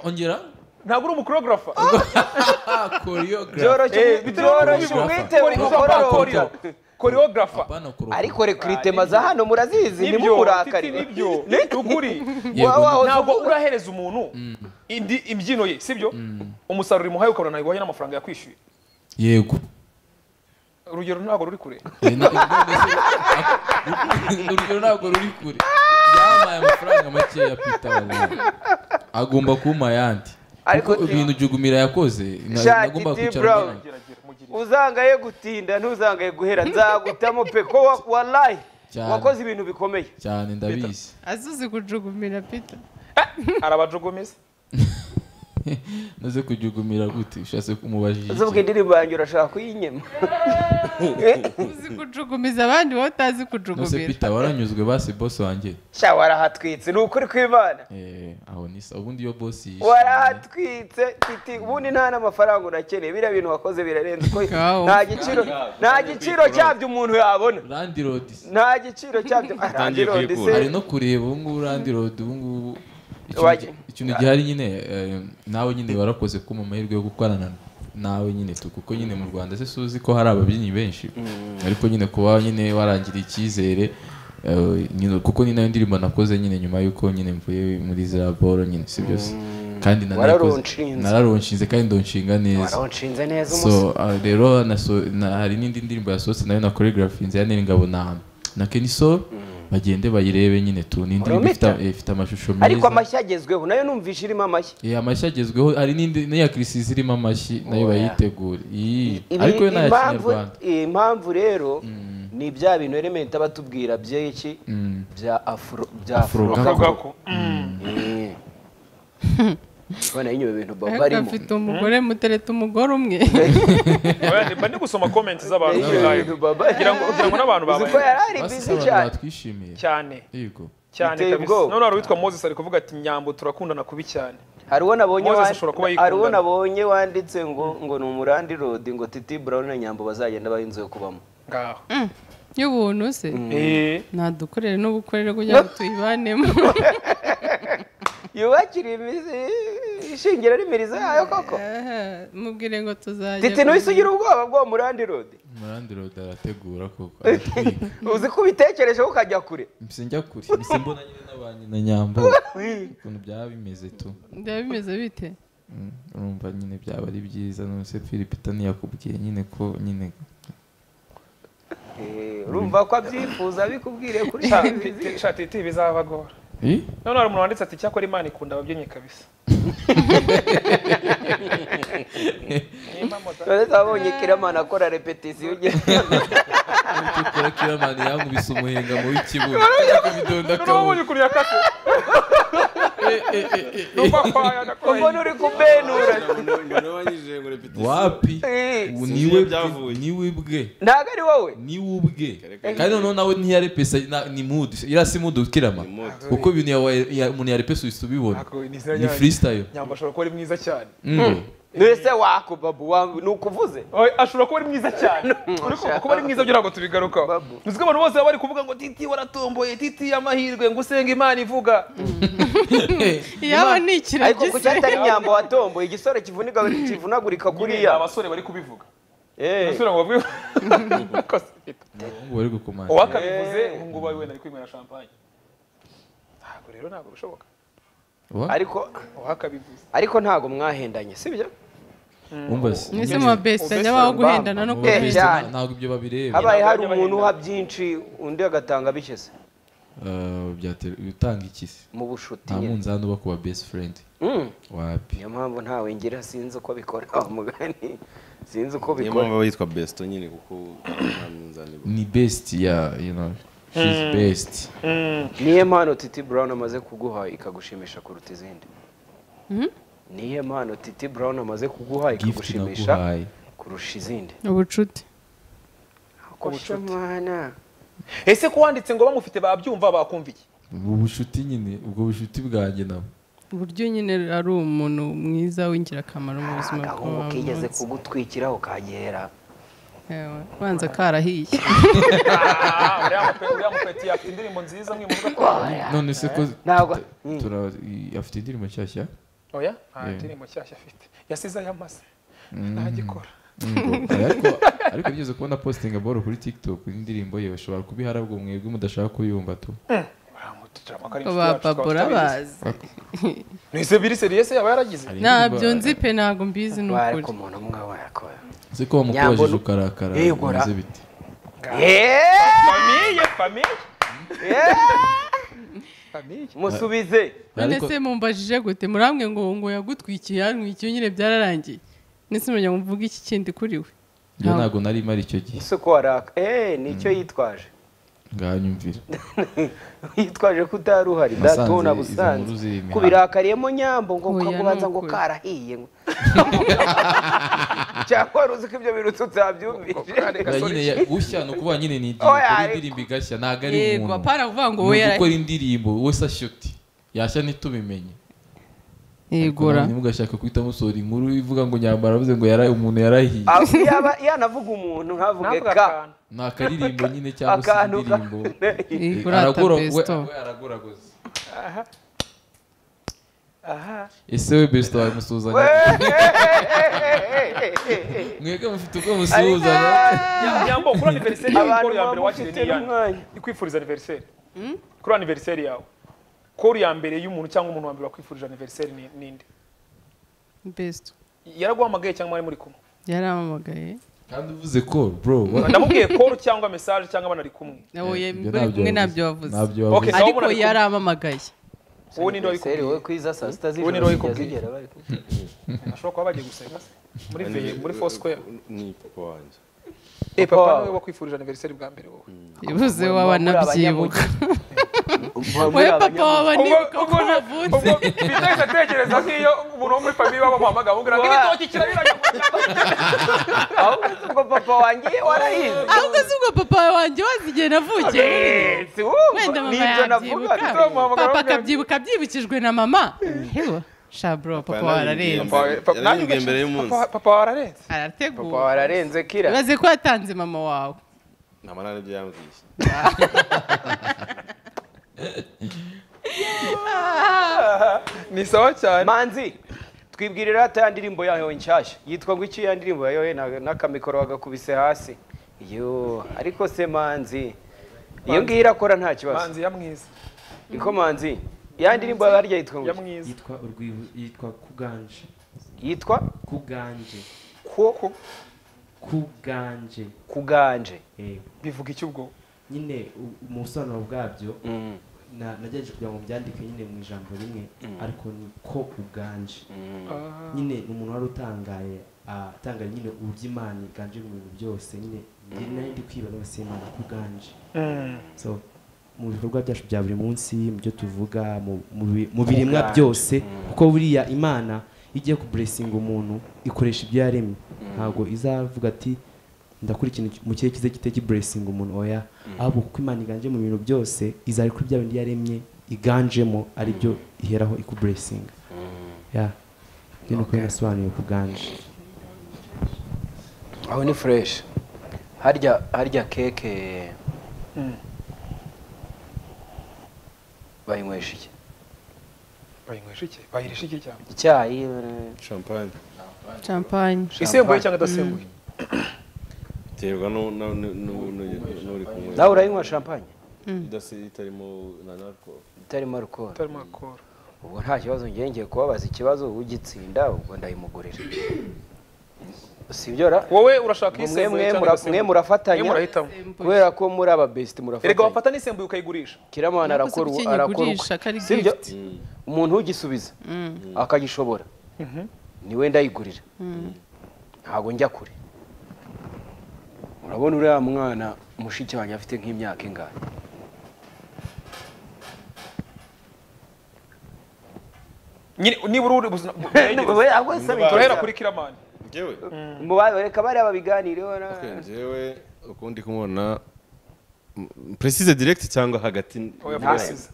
ongera ntabwo uri umukorogarafa ah choreography byoroshye bitewe byoroshye n'uko umwite Kori- umukororombya korogarafa bana kuro ariko rekrutema za hano murazizi nibyo titi nimumurakarira nibyo ni ukuri Yego, wa- wa- ntabwo urahereza umuntu indi imbyino ye sibyo umusaruro imuhaye ukabona ntabwo uhanye n'amafaranga yakwishyuye yego urugero ntabwo ruri kure Eh, na- none se- ak- urugero ntabwo ruri kure yampaye amafaranga makeya pita agomba kumpa ayandi Ariko kuko si- ibintu jugumira yakoze na- Sha, nagombaga Titi kwicara Brown. mbona. geragera mugire uzangaye gutinda ntuzangaye guhera nzagutamo pe ko wa- wallahi Cyane. wakoze ibintu bikomeye cyane ndabizi azuzi kujugumira pita arabajogomeza naze kujugumira gute ushatse kumubajije iki? uzubwa indirimbo yanjye urashaka kuyinyema uzi kujugumiza abandi wowe utazi nose kujugumira pita waranyuzwe basi bosi wanjye sha warahatwitse ni ukuri kw'imana Eh, aho ni sa ubundi iyo bosi yishimye- warahatwitse titi ubundi nta n'amafaranga urakeneye biriya bintu wakoze birarenze uko Kawo. nta giciro nta giciro cyabyo umuntu yabona Landlord. nta giciro cyabyo Utangiye kwikura. hari no kureba ubu ngubu landlord ubu ngubu ikintu- Waje. ikintu gihari nyine eh, nawe nyine warakoze kuma amahirwe yo gukorana nawe nyine tu kuko nyine mu rwanda se suzi ko hari ababyinnyi benshi ariko nyine kuba nyine warangiriye icyizere eh, nyine kuko ni nayo ndirimbo nakoze nyine nyuma y'uko nyine mvuye muri ziriya boro nyine si byose kandi Wararonshinze. nararonshinze kandi ndonshinga neza waronshinze neza umusore so uh, rero naso- na- hari n'indi ndirimbo yasohotse nayo na choreografinze ya Nyiringabo na na Kenny Soul bagende bayirebe nyine tu ni indirimbo ifite Prometa. eh, ifite amashusho ariko meza amashyi agezweho nayo numvishe irimo amashyi Eh, amashyi agezweho hari n'indi n'iya Chris zirimo amashyi nayo bayitegure Ii, ariko yo n'aya impamvu kinyarwanda impamvu rero ni bya bintu element aba atubwira by'iki bya afro bya afro Afro gako ko bona yinyo bintu baba ariko arimo afite umugore mutereta umugore umwe mba ndi gusoma comments z'abantu Yinyo bintu baba kugira ngo kugira ngo n'abantu uzi ko babaye yari ari basi busy abantu cyane batwishimiye cyane yego cyane Biteye kabisa ubwoba. none hari uwitwa moses ari kuvuga ati nyambo turakundana kubi cyane hari uwo nabonye Moses wan- ashobora kuba hari uwo yikundana. nabonye wanditse ngo ngo ni umurandi rodi ngo titi brown na nyambo bazagenda baha inzu yo kubamo ngaho y'ubuntu se Eh, ntadukorere n'ubukorere kugira ngo tuyibanemo yubakira imizi ishingira n'imirizo yayo koko Eh, mubwire ngo tuzajya titi ntuhise ugira ubwoba bw'uwo murandi rodi Landlord arategura koko aratwiga uzi ko ubitekerejeho ukajya kure mbese njya kure mbese mbona nyine n'abanyi na nyambo ukuntu byaba bimeze tu byaba bimeze bite Mm, urumva nyine byaba ari byiza nonese Philipita ntiyakubwiye nyine ko nyine Eh, urumva ko abyifuza bikubwiriye kuri sha- televiziyo titi- sha titi bizabagora Eh? none hari umuntu wanditse ati cyakora imana ikunda ababyinnyi kabisa none zabonye kiramana akora repetisiyo ugenda tukora kiramani yankubise umuhinga mu w'ikibuno noneho ubundi ukuntu yakase n'urwakwaya ubona uri kubenura wanyujije ngo repetition wapi Eh, Ubu Sinzi niwe iyo bwe- byavuye. niwe bwe ntabwo ari wowe niwe ubwe kandi noneho nawe ntiyarepesa na- ni mood iriya si mood kirama kuko ibintu yawe- ya- umuntu yarepesa uhita ubibona ni freestyle nyambo ashobora kuba ari mwiza cyane Mm. mbese wako babu wa- ni ukuvuze Oye, ashobora kuba ari mwiza cyane Uri kumva kuba ari mwiza byo ntabwo tubigarukaho Babu. uzi ko abantu bose baba bari kuvuga ngo titi waratomboye titi amahirwe ngo usenge imana ivuga yaba ni ikiragi ariko ku se cyatari nyambo watomboye igisore kivuniga kivunagurika buriya kuriya abasore bari kubivuga Eh, abasore ngo bavuge Kosi, Tito. Abahungu bari gukomanga uwakabivuze ubu ngubu ari wenda ari kwinywera champagne ntabwo rero ntabwo bishoboka ariko uwakabivuze ariko ntabwo mwahendanye sibyo umbaze mwese muba best nyabaho guhendana no Ubest Best, guhendana cyane. ntabwo ibyo babireba habaye hari umuntu uha byinshi undi agatanga bishyize Eh, byatera utanga iki se mu bushuti nta nyine. munzani uba ku ba best friend Mm. wapi niyo mpamvu ntawe ngira sinzi uko bikora wa mugani sinzi uko niyo bikora mpamvu aba yitwa besito nyine kuko nta munzani ni best ya you know she's best niyo mpano titi brown amaze kuguha ikagushimisha kuruta izindi Mhm. niyo mpano titi brown amaze kuguha gift ikagushimisha naguhaye kurusha izindi ubucuti kosha mwana ese ko wanditse ngo bamufite babyumva bakumviye ubu bucuti nyine ubwo bucuti bwanjye nabo uburyo nyine ari umuntu mwiza w'ingirakamaro mu buzima agahungu bwawe kigeze kugutwikira ukagera banza karahiye Ah, uriya mupe- uriya mupeti afite indirimbo nziza mwimuvuga ko none se ko ntabwo tu- tura i- afite indirimbo nshyashya oya nta Yeah. ndirimbo nshyashya afite yasize ayamaze ntagikora Mm, ariko ariko bigeze kubona postinga boro kuri tiktok indirimbo ye bashobora kubihara bwo mwebwe mudashaka kuyumva tu Uramututura amakara Ko inshuti ba yacu, twaba babora tutabizi. bazi Nise biri seriye se yaba yaragize Hari indirimbo- ntabyo nzi pe ntabwo mbizi ni ukuri wariko umuntu umwe warakora se ko wamukubajije Nyambo- ukarakara Yegura. bimeze bite famiye famiye famiye musubize none Ariko- se mumbajije gute muramwe ngo ngo yagutwikiye yantwikiye nyine byararangiye ndetse murya muvuga iki kindi kuri we njye ntabwo nari mari icyo gihe ese ko waraka eee nicyo yitwaje nganyumvira yitwaje ko utari uhari Nasanze datona izo busanze nkuru ziri imihanda. kubirakariyemo nyambo ngo Oya, ukagubanza ni ngo ukuri. karahiye ngo cyangwa wari uzi ko ibyo bintu tutabyumvise Oya, nyine ya- gushya ni ukuvuga nyine ni igihe Oya, ukora ariko- indirimbo igashya ntabwo ari yego umuntu apara kuvuga ngo ni we ugukora indirimbo wese ashyuti yashya ntitubimenye yegura ntimugashaka guhita musohora inkuru ivuga ngo nyambara avuze ngo yara- umuntu yarahiye Ah, yaba yanavuga umuntu ntavuge ntabwo ka akantu ni akaririmbo nyine cyangwa se akantu ka indirimbo yegura aragura we besto we aragoragoza aha ese we besito wamusuhuzanya mwebwe mufite ubwo musuhuzanya Nya- nyambo kuri aniveriseri yawe abantu kuri ya mbere wakiriye bamufite ni iyande n'umwanya ikwifuriza aniveriseri kuri aniveriseri yawe kori ya mbere y'umuntu cyangwa umuntu wa mbere wakwifurije aniveriseri ni- ninde besto yaraguhamagaye cyangwa mwari muri kumwe yarampamagaye kandi uvuze ko bro wa- ndamubwiye kori cyangwa mesaje cyangwa banari kumwe nawe ibyo muri kumwe ntabyo wavuze. wavuze ntabyo Okay. wavuze Sawa, ariko murabikora. yarampamagaye wowe ninde Seri, wabikubwiye wowe kwiza saa sita Wowe ni z'ijoro Roy zijya Cook. zigera bari- ashobora kuba bagiye gusenga se muri veye muri four square ni papa wanjye eh Papa papa wawe. niwe wakwifurije aniveriseri bwa mbere wowe bivuze wabanabyibuka Muba muri wowe papa abanyamu- wabanibuka ko wavutse bitahise atekereza nk'iyo umuntu wo muri famiye bamuhamagara bamubwira ngo ibitoki kirabiranya ahubwo si ubwo papa wanjye warahize ahubwo si ubwo papa wanjye wazi igihe navukiye Si wumva, wenda mama nibyo navuga yabyibuka papa akabyibuka abyibukijwe na mama hewa shabro papa wararenze yararimbwiye mbere y'umunsi Papa- papa wararenze papa arategura wararenze kira ibaze ko yatanze mama wawe nta manani ibyo yambwiye ni sawa cyane manzi twibwirira hata ya ndirimbo yayo nshyashya yitwa ngo iki ya ndirimbo yayo na- n'akamikoro bagakubise hasi yo ariko se manzi iyo ngiyo irakora nta kibazo manzi yamwiza niko manzi ya ndirimbo harya yitwa ngo iki? yamwiza yitwa urwibu yitwa kuganje yitwa kuganje ko kuganje kuganje Eh, bivuga iki ubwo nyine u- mu busobanuro bwabyo na- nagerageje kugira ngo mbyandike nyine mu ijambo rimwe ariko ni ko uganje nyine ni umuntu wari utangaye ah, atangaye nyine uburyo imana iganje mu bintu byose nyine njye nari ndi kwibaza ngo imana ko uganje so mu bikorwa byacu bya buri munsi mu byo tuvuga mu- mu bi- mu biremwa byose kuko buriya imana iyo igiye kuburesinga umuntu ikoresha ibyo yaremye ntabwo izavuga ati ndakora ikintu ki- mu kirere kize kitari kiburesinga umuntu oya ahubwo kuko imana iganje mu bintu byose izari kuri bya bindi yaremye iganjemo aribyo iheraho ikuburesinga ya ni uko nasobanuye ku bwanje aho ni fureshi harya harya keke bayinywesha iki bayinywesha iki bayirisha iki cyane icyayi champagne champagne isembuye cyangwa idasembuye biterwa n'uri kumwe nawe urayinywa champagne idasi- itarimo na narco itarimo alcohol utarimo akora ubwo nta kibazo njye ngiye kubabaza ikibazo ugitsinda ubwo ndayimugurira sibyo ra wowe urashaka Ngo iyisembuye mwe- mwe cyangwa mura- mwe idasembuye mwe murafatanya murahitamo kubera ko muri ababesiti erega murafatanya wafata n'isembuye ukayigurisha kiramana Nakoze arakora ibicyenyi arakora agurisha, uko. kari Sibyo? gift. umuntu ugisubiza akagishobora niwe ndayigurira ntabwo njya kure urabona uriya mwana mushiki wanjye afite nk'imyaka ingahe Nyine- nibura uri ubuzima bwegereza. turahera kuri kiramani ngewe Muba- reka bariya babiganireho na- ngewe ukundi kumubona mm, precise direct cyangwa hagati oya Nta- puresiza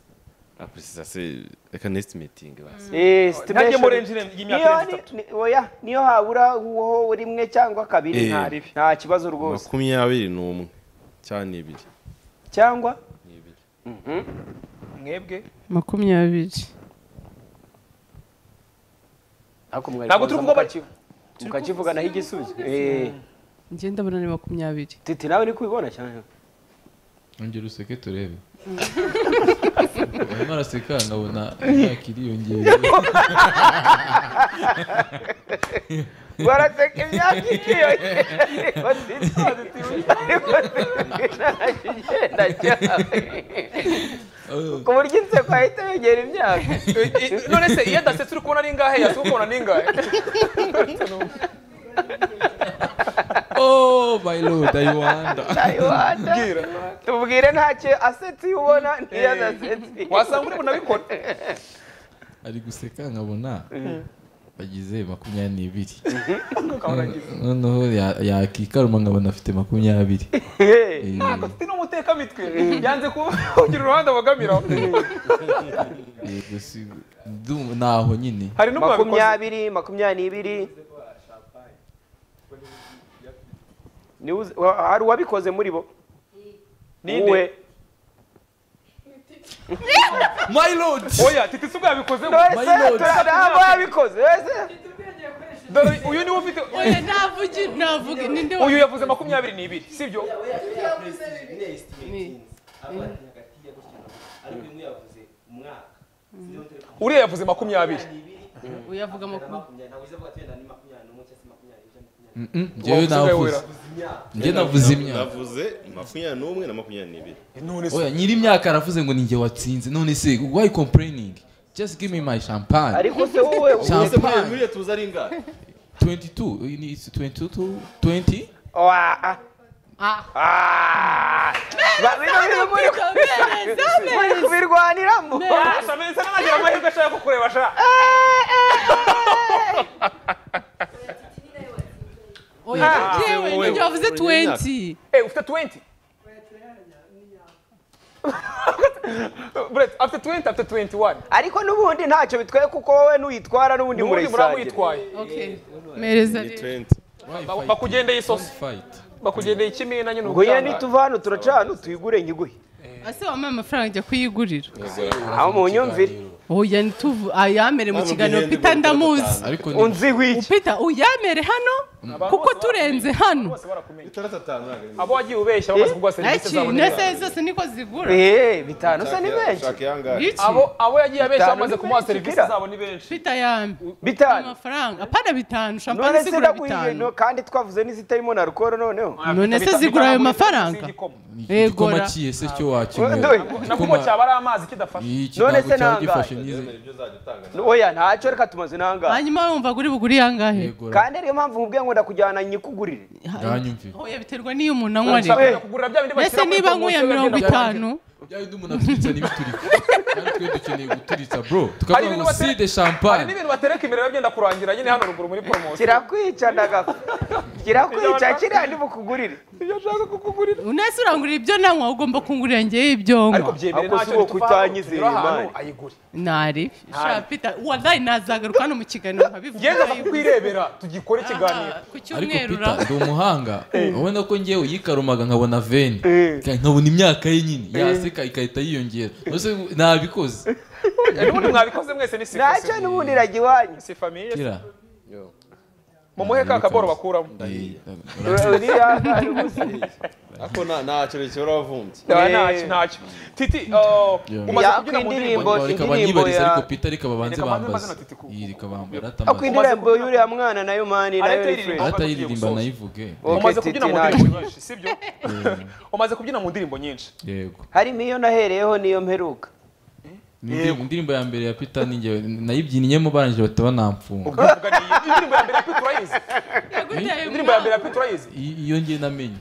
Ah, precise se reka next meeting basi Eh, ntajye muri estimation. enjine y'imyaka niyo irenze itatu ni- ni- oya, niyo habura uwo rimwe cyangwa kabiri Eh. nta ribi. nta kibazo rwose makumyabiri n'umwe cyangwa n'ibiri cyangwa mwebwe makumyabiri ariko mwari Ntabwo kuza turi kuvuga- mukakivu- mukakivuganaho igisubizo Eh, njye ndabona ni makumyabiri titi nawe ni kubibona cyane ongera useke turebe arimo araseka nkabona imyaka iriyongera baraseka imyaka ikiyongera ariko titi ariko titi ntacyo igenda cyane ku buryo inseko ahita yongera imyaka I- i- none se iyo adasetse uri kubona ari ingahe yasi ukabona ni ingahe oh my lord i wonder Taiwanda. tubwire ntacyo asetse iyo ubona niyo adasetse wasanga uri bunabikora ari guseka nkabona bagize makumyabiri n'ibiri ukamurangiza noneho ya- yakikaruma nkabona afite makumyabiri Eh, ntabwo afite n'umutekamitwe yanze kugira uruhande abogamiraho yego si ndumva- naho nyine hari n'umwabikoze makumyabiri makumyabiri n'ibiri Ni uzi- wa- hari uwabikoze muri bo Ninde? wowe my lord oya titi si ubwabikoze wese Mayilote. turabona wabikoze wese dore uyu niwe ufite ntavuge ntavuge ninde uyu yavuze makumyabiri n'ibiri sibyo uriya yavuze makumyabiri uyavuga makumyabiri njyewe navuze njye navuze imyaka navuze makumyabiri n'umwe na makumyabiri n'ibiri none se oya nyiri imyaka aravuze ngo ninjye watsinze none se why complaining just give me my champagne ariko se wowe champagne buriya tuzi ari ingahe 22 you need 22 to 20 Wa- ah. Ah. Ba- bino bintu muri muri kubirwaniramo asa neza n'agira amahirwe ashaka kukureba sha oya Ah, njyewe wowe, ninjye wavuze wowe, 20 Eh, ufite 20 Brett, afite 20 afite 21 ariko n'ubundi ntacyo bitwaye kuko wowe n'uyitwara n'ubundi ubundi murayisangira muramwitwaye okay mereza ni rero twenti bakugendeye isosi fight bakugendeye ikimina nyine ngo yewe ubutanga. nituva hano turacana tuyigure nyiguhe ase wampaye amafaranga njya kuyigurira aho mu nyumvire oya nituvu ayamere mu kiganiro pita ndamuzi ariko ni unziho iki upita uyamere hano kuko turenze hano Bose barakumenya itandatu atanu abo wagiye ubeshya bamaze kuguha serivisi iki zabo nese neza zose niko zigura Eh, bitanu se ni benshi shaka iyangahe iki abo abo yagiye abeshya Bitanu bamaze ni kumuha benshi, serivisi kira. zabo ni benshi pita yambe bitanu amafaranga apana bitanu none shampanye se zigura ndakwiye no bitanu kandi twavuze n'izitarimo na alcohol noneho None se zigura ayo mafaranga? igikoma Egora. kiye se cyo wakinywera Ndoye. nakumo cyaba ari amazi kidafashe iki None ntabwo se cyari nangaye? gifashe n'izi oya ntacyo reka tumaze nangahe hanyuma wumva guri buguri yangahe yegora kandi niyo mpamvu mubwiye ngo ndakujyana nyikugurire yanyumvire oya biterwa n'iyo umuntu anywa Oya. rero kugura bya bindi ese bashyira kuri niba promotion nkuya bagenda mirongo bakora. itanu byahita umuntu aturitsa n'ibiturika kandi twe dukeneye guturitsa bro hari tukavuga ibintu ngo si de batere- hari champagne n'ibintu batereka imbere biba byenda kurangira nyine hano ruguru muri poromosiyo kirakwica ndagapfa kirakwica kiriya ndibukugurire iyo ashaka kukugurira unese urangurira ibyo nanywa ugomba kungurira njyewe ibyo nywa ariko byemere Ako si ntacyo bituvaho uwo kutanyizeye tugera ahantu Imana. ayigure ntari sha pita wadayi nazagaruka hano mu kiganiro nkabivuga ngeze bakwirebera tugikore ikiganiro ku ariko cyumweru pita ndi umuhanga wowe no ko ngewe yikarumaga nkabona veni nkabona imyaka ye nyine yaseka igahita yiyongera mbese nabikoze ubundi mwabikoze mwese ni sifa ntacyo n'ubundi irajya iwanyu si famiye kira mu muhe ka kaboro bakuramo ndahiye. Uriya ari ubusa. ariko nta- nta kintu kibura wavumbye Nta- Eh. ntacyo ntacyo titi oh, Yeah. umaze Ya, kubyina mu ndirimbo ku indirimbo- Wa- wa- rikaba indirimbo nyibariza ya- ariko pita rikaba banze Reka banze bambaza bazina titi ku- iyi rikaba bambara ariko atambaza indirimbo y'uriya mwana nayo mani nayo Arete ni iri- free Arete ahita yiririmba nayivuge Okay, umaze kubyina Titi mu nacyo. ndirimbo nyinshi sibyo umaze kubyina mu ndirimbo nyinshi yego harimo iyo nahereyeho niyo mperuka Indi- indirimbo ya mbere ya pita ni njyewe nayibyiniyemo barangije bahita banamfunga ubwo uvuga ni iyi indirimbo ya mbere ya Pete Urayizi indirimbo ya mbere ya Pete Urayizi I- iyo ngiye namenye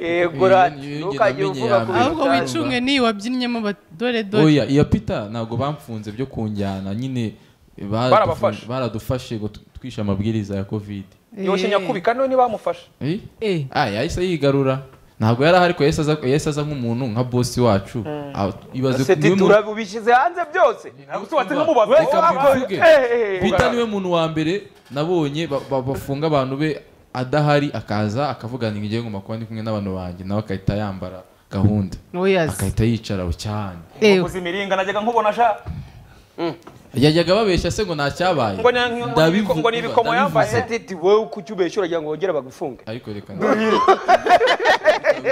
yego ra Iyo- iyo ntukajye namenye uvuga ya ku mbere. ahubwo bitanu. wicunge n'iyi wabyinnyemo ba- dore dore oya iya pita ntabwo bamfunze byo kunjyana nyine baradufu- Barabafashe. baradufashe ngo tu- twishe amabwiriza ya kovide yoshye nyakubika niwe ntibamufashe Eh? Eh. ah yahise yigarura ntabwo yari ahari ko yahise aza- yahise aza nk'umuntu nka bosi wacu Ah, ibaze Ese niwe muntu- titura ubishyize hanze byose tubatse nk'umubazi Reka mbivuge. Eh, eh, Peter niwe muntu wa mbere nabonye ba- ba- bafunga abantu be adahari akaza akavuga ngo ngiye nguma kuba ndi kumwe n'abantu banjye nawe agahita yambara gahunda oyazi agahita yicara aho cyane ewe uzi imiringa najyaga nkubona sha yajyaga babeshya se ngo nta cyabaye Ngo ni- ngo ni- Ndabivuga, ngo ni ibikomo ndabivuga. yambaye. ese titi wowe uko ucyo ubeshya uragira ngo wongere bagufunge ariko reka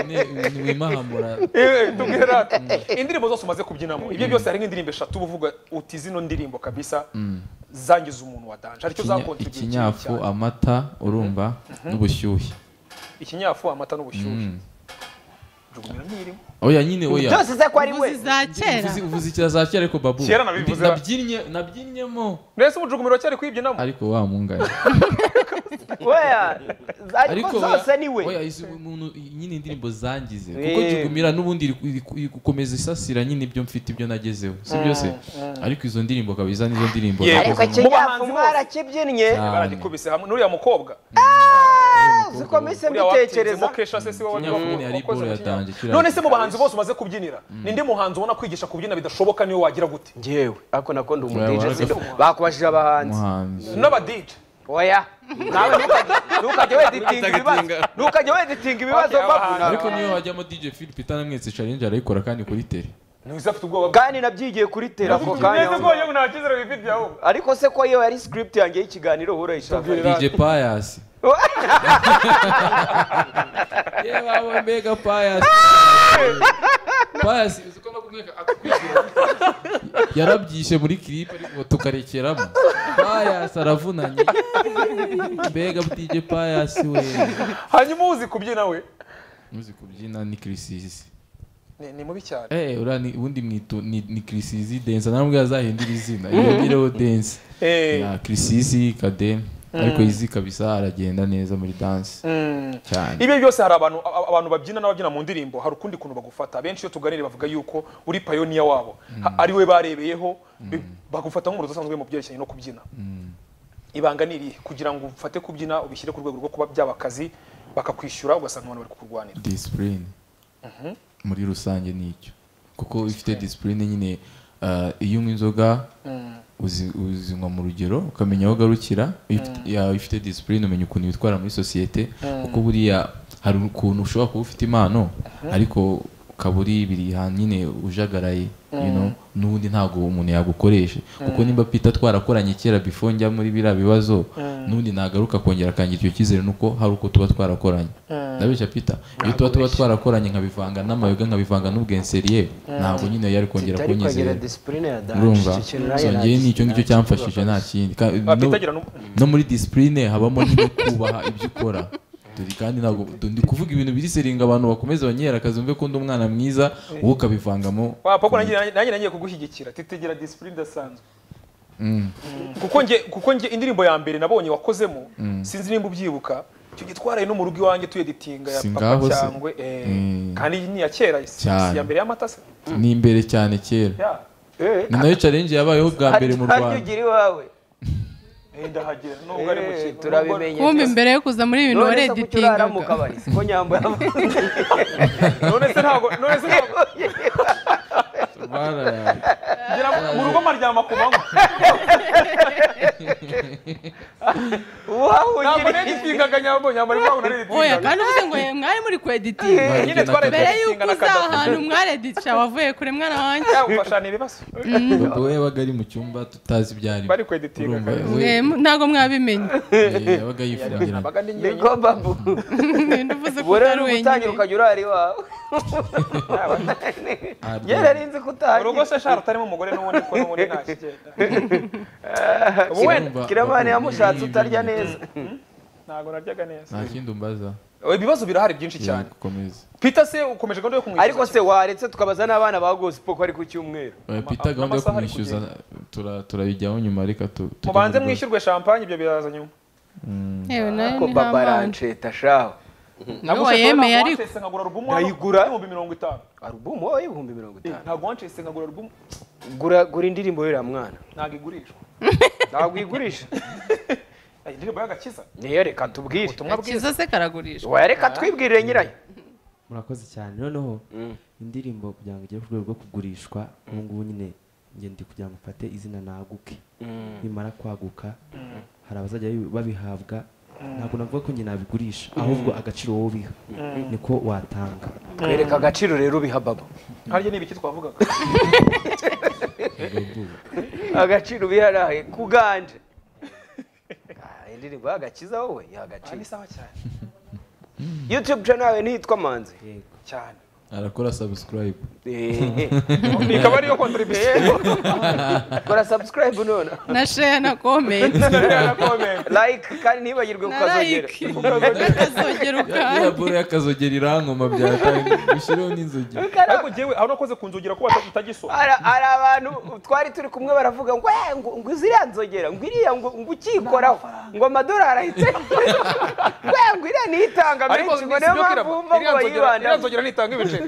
ntiwimahamura Eh, tubwire rata indirimbo zose umaze kubyinamo ibyo byose hari nk'indirimbo eshatu uba uvuga uti zino ndirimbo kabisa zangiza umuntu wa danje aricyo zakonje igihe kinini ikinyafu cyane. amata urumva n'ubushyuhe ikinyafu amata n'ubushyuhe jugumira ntirimo oya nyine oya byose se ko ari we uvuzi za kera Uvuze- uvuze ikira za kera ariko babu Kera nabivuze. Nabyinnye- nabyinnyemo mbese ubu jugumira cyari kuyibyinamo ariko wa mungane weya ariko oya- zose ni we oya, izi- umuntu- nyine indirimbo zangize Eh. kuko jugumira n'ubundi iri- iri- iri gukomeza isasira nyine ibyo mfite ibyo nagezeho si byose ariko izo ndirimbo kabiza nizo ndirimbo Yego. ariko nagezeho. kinyafu mwarakibyinnye Cyane. baragikubise hamwe n'uriya mukobwa uziko mise uriya mbitekereza watinzemo kesha se si wowe Kinyafu nyine yari wakoze iboro mu yatangiye, Kinyafu. kiriya- none se mu bahanzi bose umaze kubyinira ninde muhanzi ubona kwigisha kubyina bidashoboka niwe wagira gute ngewe ako nakunda umu Oya, DJ waraga- sido bakubajije abahanzi umuhanzi n'abadije oya nawe ntukajye- ntukajye weditinga ibibazo ntukajye weditinga ibibazo Okay, babu abahanzi. nawe. ariko niyo wajyamo dj phil peter namwetse challenge arayikora kandi kuri tele ntiwize afite ubwoba bwe kandi nabyigiye kuri tera ako kanya neza ko yewe nta cyizere wifitiye ahubwo ariko se ko iyo yari script yanjye y'ikiganiro uhora yishaka dj payas yewe wowe mbega payas payas uzi ko no kumweka akakwishyura yarabyishe muri clip ariko tukarekeramo payas aravunanye mbega dj payas we hanyuma uzi kubyina we muzi kubyina ni kirisizi ni ni mubi cyane eh ura ni ubundi mwitu ni, ni kirisizi dance namubwira azahindura izina yongereho dance Eh. ya kirisizi kadem ariko izi kabisa aragenda neza muri dance cyane ibyo byose hari abantu a- abantu babyina n'ababyina mu ndirimbo hari ukundi kuntu bagufata benshi iyo tuganiriye bavuga yuko uri payoniya wabo Ha- ari we barebeyeho bi- bagufata nk'umuntu udasanzwe mu byerekeranye no kubyina ibanga ni irihe kugira ngo ufate kubyina ubishyire ku rwego rwo kuba byaba akazi bakakwishyura ugasanga abantu bari kukurwanira discipline muri rusange nicyo kuko ifite discipline nyine ah, iyo unywa inzoga uzi- uzinywa mu rugero ukamenya aho ugarukira Iyo ufite- ya- ifite discipline umenya ukuntu witwara muri sosiyete kuko buriya hari ukuntu ushobora kuba ufite impano ariko ukaba uri ibiri ahantu nyine ujagaraye you know, n'ubundi ntabwo umuntu yagukoresha kuko nimba pita twarakoranye kera before njya muri biriya bibazo n'ubundi nagaruka kongera akangira icyo cyizere nuko hari uko tuba twarakoranye ndabeshya pita iyo tuba tuba twarakoranye nkabivanga n'amayoga nkabivanga n'ubwenseriye ntabwo nyine yari kongera Tutari kunyizera kwegera discipline ya dance, urumva icyo kintu nayo so ngewe nagisi- nicyo ngicyo cyamfashije nta kindi Ka- no- bapitagira no no muri disipurine habamo nyine kubaha ibyo ukora Dore kandi ntabwo du- ndi kuvuga ibintu biri seringa abantu bakomeze banyihera akazi umve ko undi umwana mwiza wowe ukabivangamo wapako nanjye nanjye nagiye kugushyigikira titigira disipurine idasanzwe Mm. kuko nge kuko nge indirimbo ya mbere nabonye wakozemo sinzi nimba ubyibuka icyo gihe twaraye no mu rugo iwanjye tuyeditinga ya Si papa ngaho se. cyangwe eh, Mm. kandi iyi ni iya kera si si Cyane. iya mbere y'amata se ni imbere cyane kera ya Eh, ni nayo challenge yabayeho bwa mbere mu harya rwanda ugira iwawe eh, ndahagera nubwo ari mu Eh, kintu turabimenye kumva byose. imbere yo kuza muri ibi bintu None se kuki urara mu wareditingaga kabari siko nyambaye nubwo- none se ntabwo none se ntabwo Bararaye. ngira ngo mu rugo maryama ku manywa ntabwo uwahungiriye naritingaga nyabwo nyamara impamvu oya naritingaga kandi uvuze ngo "Eh, mwari muri kueditinga nyine mbere twaretse yuko na uza ahantu kadafite mwareditisha wavuye kure mwana wanjye yagufashana ibibazo bobo we yabaga ari mu cyumba tutazi ibyo arimo bari kweditinga urumva we Eh, mu- ntabwo mwabimenye eh, yabaga yifungiranye nabaga ndi njyenyine niko babu Ninde uvuze ko burera utari ugutangira wenyine ukajya urara iwawe Arya. njye nari nzi ko utahagiye urugo se shara utarimo umugore n'ubundi ko n'ubundi nta kigenda ubu wenda Urumva kiramani bakunda yamushatse ibintu utarya nk'ibyo. neza ntabwo naryaga neza nta kindi umbaza ibibazo birahari byinshi yego cyane gukomeza peter se ukomeje gahunda yo kumwishyura ariko se waretse tukabaza n'abana ba gosipo ko ari ku cyumweru pita gahunda yo amasaha ari kumwishyuza tura- turabijyaho nyuma reka tu- tujye mubanze mu rwego. mwishyurwe champagne ibyo biraza nyuma yewe nayo ko ni baba nk'abana ransheta shaho niwe Nagushatse wayemeye ntabwo ariko wancitse nkagura alubumu Ndayigura. y'ibihumbi mirongo itanu arubumu wowe ibihumbi mirongo Eh, itanu ntabwo wancitse nkagura alubumu gura gura indirimbo y'uriya mwana ntabwo igurishwa ntabwo uyigurisha Eh, indirimbo y'agakiza niyo reka tubwire ubutumwa bwiza kiza se karagurishwa wayareka twibwirire nyirayo murakoze cyane noneho indirimbo kugira ngo igere ku rwego rwo kugurishwa ubu ngubu nyine ngende kugira ngo mfate izina naguke nimara kwaguka hari abazajya babi- babihabwa ntabwo navuga ko njye nabigurisha ahubwo agaciro wowe ubiha niko watanga twereka agaciro rero ubiha babo harya ni ibiki twavugaga agaciro ubiha nawe kuganje Ah, indirimbo y'agakiza wowe aha y'agaciro ni sawa cyane youtube channel yawe ntiyitwa manzi cyane arakora subscribe Eh, ikaba ariyo kontribuye kora subscribe none na share na comment na comment like kandi ntibagirwe na ukazogera like ukazogera ya ukandi bure y'akazogera irankoma byatanga bishyireho n'inzogi ariko njyewe aho nakoze kunzugira ko bata- utagisoma hari hari abantu twari turi kumwe baravuga ngo "Eh, ngo ngo ziriya nzogera ngo iriya ngo ngo ukikoraho ngo amadolari ahite ngo "Eh, ngo iriya niyitanga ariko menshi ngo niyo mpamvu bumva ngo bayibanda nzogera nitanga ibiceri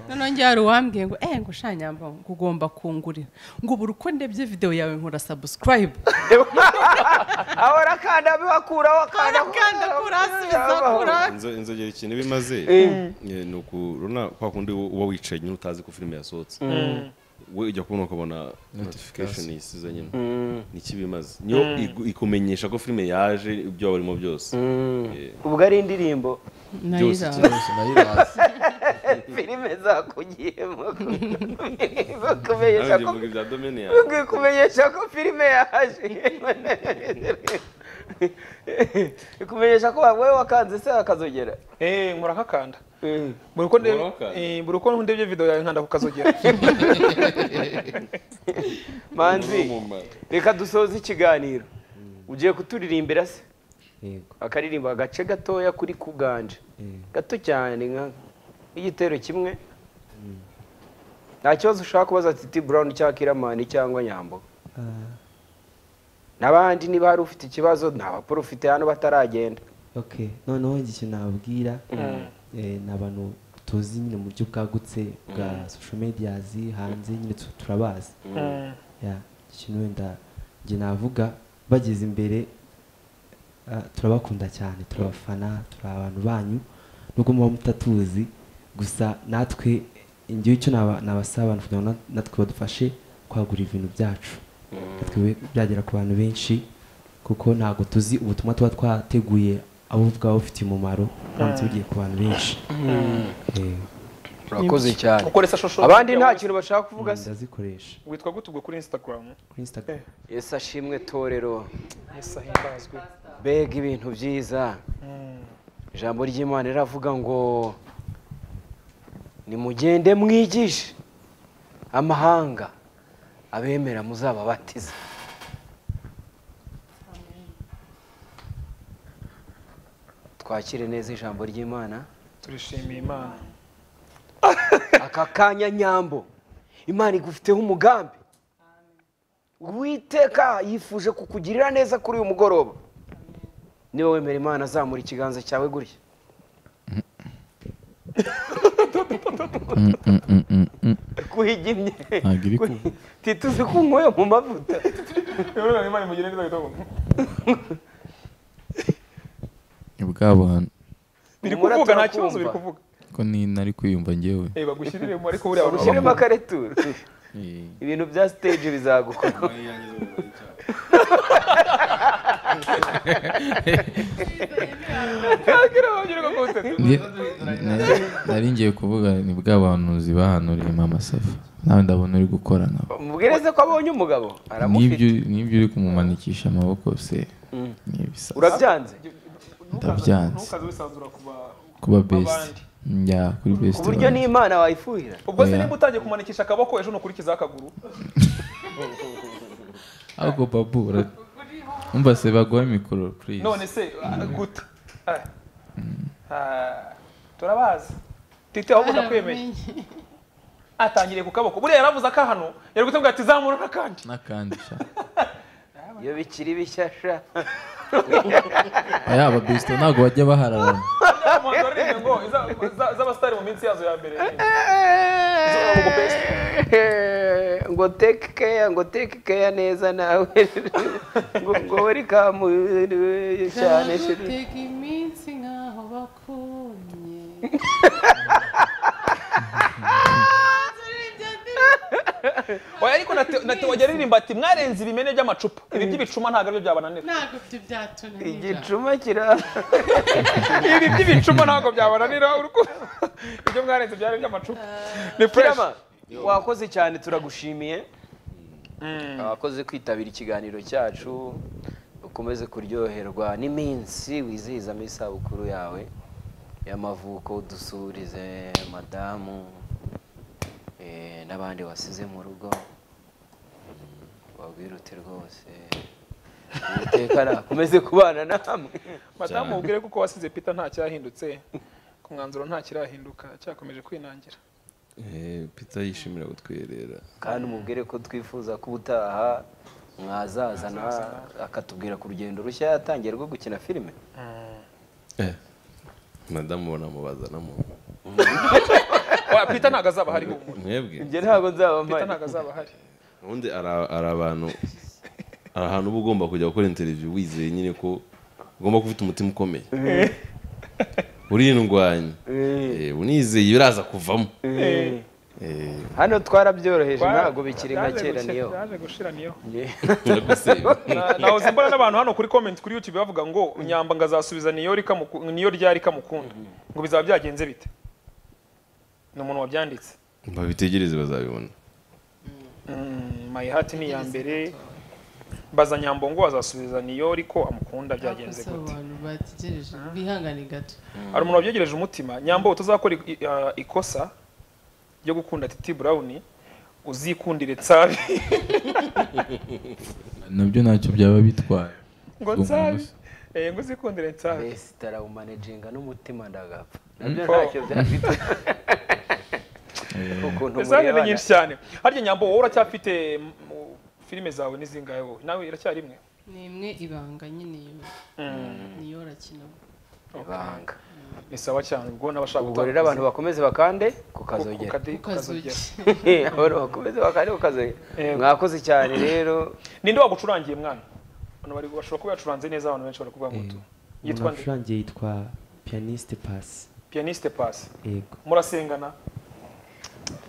noneho njye hari uwambwiye ngo eh ngo shanyamba ngo ugomba kungurira ngo buri uko ndebye videwo yawe nkora subscribe aho arakanda bibakuraho akanda arakanda kuri hasi bizakura Inzo- inzogera ikintu iba imaze eh, ni ukurona kwa kundi uba uba wicaye nyine utazi ko filime yasohotse we ujya kubona ukabona notification isize nyine niki bimaze niyo igu- ikumenyesha ko filime yaje ibyo waba urimo byose Eh, ubwo ari indirimbo byose nayiranga Byose nayirazi filime zakugiyemo kumenyesha nanjye ko mvuga ibya domene yawe kumenyesha ko filime yaje kumenyesha ko wowe wakanze se akazogera eh murakakanda Mm. buri uko ndebye Murakakanda. eh, buri uko ndebye video yawe nkanda kukazogera manzi reka dusoze ikiganiro ugiye kuturirimbira se yego akaririmba agace gatoya kuri kuganje Mm. gato cyane nka igitero kimwe nta kibazo ushaka kubaza titi burawuni cyangwa kiramani cyangwa nyambo Ah, n'abandi niba hari ufite ikibazo ni abakuru ufite hano bataragenda okay noneho igihe nababwira eh, ni abantu tuzi nyine mu buryo bwagutse bwa social medias hanze nyine tu- turabazi ya ikintu wenda njye navuga bageze imbere ah, turabakunda cyane turabafana turi abantu banyu nubwo muba mutatuzi gusa natwe ngewe icyo naba- nabasaba abantu kugira ngo na- natwe badufashe kwagura ibintu byacu natwe be- byagera ku bantu benshi kuko ntabwo tuzi ubutumwa tuba twateguye abo bwaba bufitiye umumaro uramutse bugiye ku bantu benshi Eh, urakoze cyane ukoresha shosho abandi nta kintu bashaka kuvuga se ndazikoresha witwa gute ubwo kuri instagram kuri instagram yesu ashimwe torero yesu ahimbazwe mbega ibintu byiza ijambo ry'imana riravuga ngo nimugende mwigishe amahanga abemera muzababatiza twakire neza ijambo ry'imana turishimiye imana aka kanya nyambo imana igufiteho umugambi uwiteka yifuje kukugirira neza kuri uyu mugoroba niba wemera imana azamura ikiganza cyawe gutya kuhigimye ntabwo iri kuvuga tituzi kunyweye mu mavuta rero imana imugire neza bitagomba ni bwa bantu biri Humura, kuvuga nta turakumva. kibazo biri kuvuga ko ni nari kwiyumva ngewe eh bagushyirire mu ariko buriya bagushyirire ushyiremo akareturo ibintu bya stage bizagukorwa nari ngiye kuvuga ni bwa buhanuzi bahanuriye mama safa nawe ndabona uri gukora nabo mubwireze ko abonye umugabo n'ibyo aramufite n'ibyo uri kumumanikisha amaboko se ni ibisa urabyanze ndabyanze ntukaze wisanzura ku ba- kuba besite njya kuri ku besite buryo n'imana wayifuhira ubwo se Oya. nimba utangiye kumanikisha akaboko ejo nukurikiza akaguru ahubwo babu ura- umva se baguha mikoro purize none se ah, gute Ah. Ah, turabazi titi ahubwo ndakwemeye atangiriye ku kaboko buriya yaravuze akahano yari gutubwira ati zamura n'akandi n'akandi sha iyo bikiri bishyashya aya besite ntabwo bajya bahararana umuhanzi waririmbe ngo iza- za- z'abasitari mu minsi yazo ya mbere ngo teke keya ngo teke keya neza nawe ngo ngo welikamu cyane shiri teka iminsi nkaho bakunye oya ariko na Theo- na Theo wajya aririmba ati mwarenze ibimene by'amacupa ibi by'ibicuma ntabwo aribyo byabananira ntabwo ibyo byatunanira igicuma kiraza ibi by'ibicuma ntabwo byabananira urukundo ibyo mwarenze byari iby'amacupa ni fresh Kirama, wakoze cyane turagushimiye abakoze kwitabira ikiganiro cyacu ukomeze kuryoherwa n'iminsi wizihizamo isabukuru yawe y'amavuko udusurize madamu eh, n'abandi wasize mu rugo wabwirute rwose Uwiteka nakomeze kubana namwe madamu ubwire kuko wasize peter nta cyahindutse ku mwanzuro nta kirahinduka cyakomeje kwinangira pita yishimira kutwiherera kandi umubwire ko twifuza ko ubutaha mwazazana akatubwira ku rugendo rushya yatangiye rwo gukina filime madamu banamubazanamo Oya, peter ntabwo azaba hariho ubu mwebwe ibyo ntabwo nzaba peter mpari ntabwo azaba hari ubundi ara- ari abantu ari ahantu uba ugomba kujya gukora interiviyu wizeye nyine ko ugomba kuba ufite umutima ukomeye urindwanya Eh, unizeye biraza kuvamo Eh, hano twarabyoroheje ntabwo bikiri nka Byaje kera gushira- niyo byaje gushira niyo ndaguseba. Na- nahoze mbona n'abantu hano kuri comment kuri youtube bavuga ngo nyamba ngazasubiza niyo rikamuku- niyo ryari kamukunda ngo bizaba byagenze bite ni umuntu wabyanditse babitegereze bazabibona Mm, my heart ni iya mbere baza nyambo ngo azasubiza niyo riko amukunda byagenze gute abantu bategereje bihangane gato hari umuntu wabyegereje umutima nyambo utazakora i- i- ah, ikosa ryo gukunda titi brown uzikundire tsabi nabyo ntacyo byaba bitwaye ngo Ubwo tsabi umuntu- Eh, ngo uzikundire tsabi mbese tarawumanejinga n'umutima ndagapfa nabyo ntacyo byafite ukuntu Zane ni murebana nyinshi cyane. Harya nyambo wowe uracyafite mm, mu- filime zawe n'izingahe wowe? Nawe iracyari imwe. ni imwe ibanga nyine iyo niyo rakina ibanga Ni sawa cyane ubwo n'abashaka ubwo rero abantu bakomeze bakande ku kazogera ukazugira abantu bakomeze bakande ku kazogera Yego. mwakoze cyane rero Ninde wagucurangiye mwana? Abantu bari bashobora kuba yacuranze neza abantu benshi barakuvuga ngo tu. Yitwa umuntu nde? acurangiye yitwa piyaniste pasi Pianiste Pass. yego Murasengana,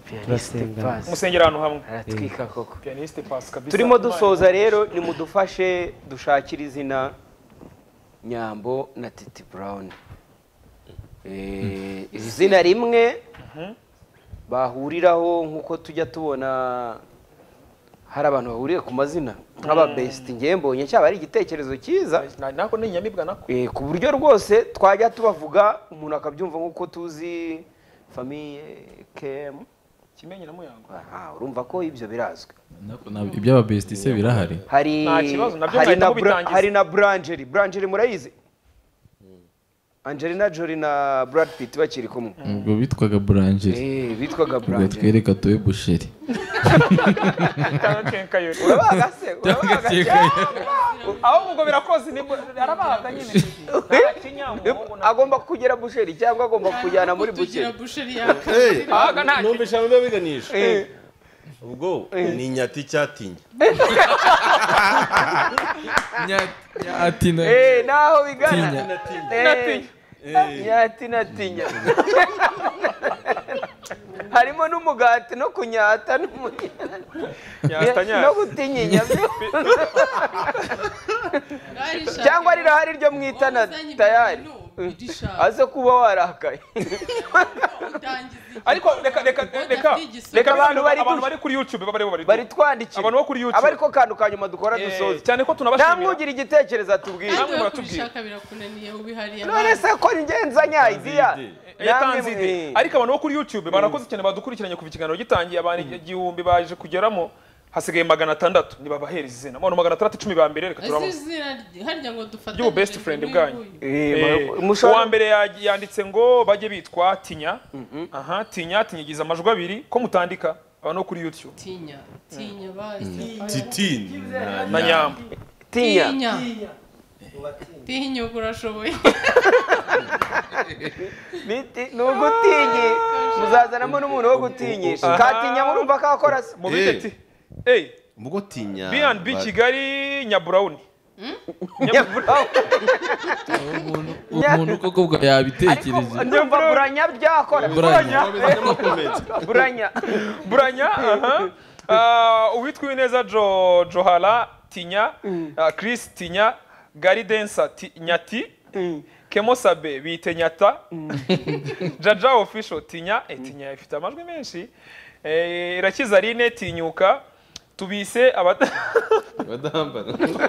pianiste pasi musengera ahantu hamwe. aratwika koko Pianiste Pass kabisa. turimo Imana- dusoza rero nimudufashe dushakire izina nyambo na titi brown Eh, izina rimwe bahuriraho nk'uko tujya tubona hari abantu bahuriye ku mazina nk'ababesiti ngewe mbonye cyaba ari igitekerezo cyiza Na- Nako ni inyamibwa nako. Eh, ku buryo rwose twajya tubavuga umuntu akabyumva nk'uko tuzi famiye kemu Kimenyera muyango. Aha, urumva ko ibyo birazwi ibyaba besite se birahari hari Nta kibazo, nabyo hari mwahita na bra, mubitangiza. hari na Brangerie Brangerie murayizi Angelina Jolie na Brad Pitt bakiri kumwe ubwo bitwaga burangeri eh bitwaga ubwo Brangerie twereka tuwe busheri Cyangwa kenkayori. urabaga se urabaga Aho ubwo birakoze nibwo arabaga nyine. Nta kinyamuhungu na- agomba kugera busheri cyangwa agomba kujyana muri tugira busheri busheri yaka Abaga nta numva ijambo biba biganisha Eh, ubwo ni inyati icyatinya atina eh naho bigana Eh, Natinya. nyati natinya harimo n'umugati no kunyata n'umunyana no gutinyinya cyangwa rirahari ryo mwitana tayari aze kuba warakaye ariko reka reka reka reka abantu bari abantu bari kuri youtube baba barimo bari twandikira Abantu bo kuri YouTube. aba ariko kantu ka nyuma dukora Eh, dusoza cyane ko tunabashimira. nta mwugira igitekerezo atubwira Namwe kandi we muratubwira. kubishaka birakunaniye ubihariye none se ko ngenza nyaidiya yatanze ide ariko abantu bo kuri youtube barakoze cyane badukurikiranye kuva ikiganiro gitangiye abantu igihumbi baje kugeramo hasigaye magana atandatu ntibabahereza izina abantu magana atandatu icumi ba mbere reka turabona harya ngo dufatanye Ry'ubu best friend bwanyu. Eh, uwa mushobora mbere ya- yanditse ngo bajye bitwa tinya aha tinya tinyagiza amajwi abiri ko mutandika abantu bo kuri youtube tinya tinya basi titini na nyamba tinya tinya tinyuka urashoboye Biti- ni ugutinyi muzazanamo n'umuntu wo gutinyisha Aha. katinya murumva kakora se mu bite Eh. ti eyi mugo tinya B&B ba- kigali nyaburawuni umuntu umuntu koko bwa yabitekereje nyumva buranya byakora Buranya. buranya buranya aha Ah, uwitwa uwineza jo johara tinya ah, chris tinya garidensa ti- nyati kemosabe bite nyata jaja official tinya eh, tinya ifite amajwi menshi Eh, irakiza rine tinyuka tubise abata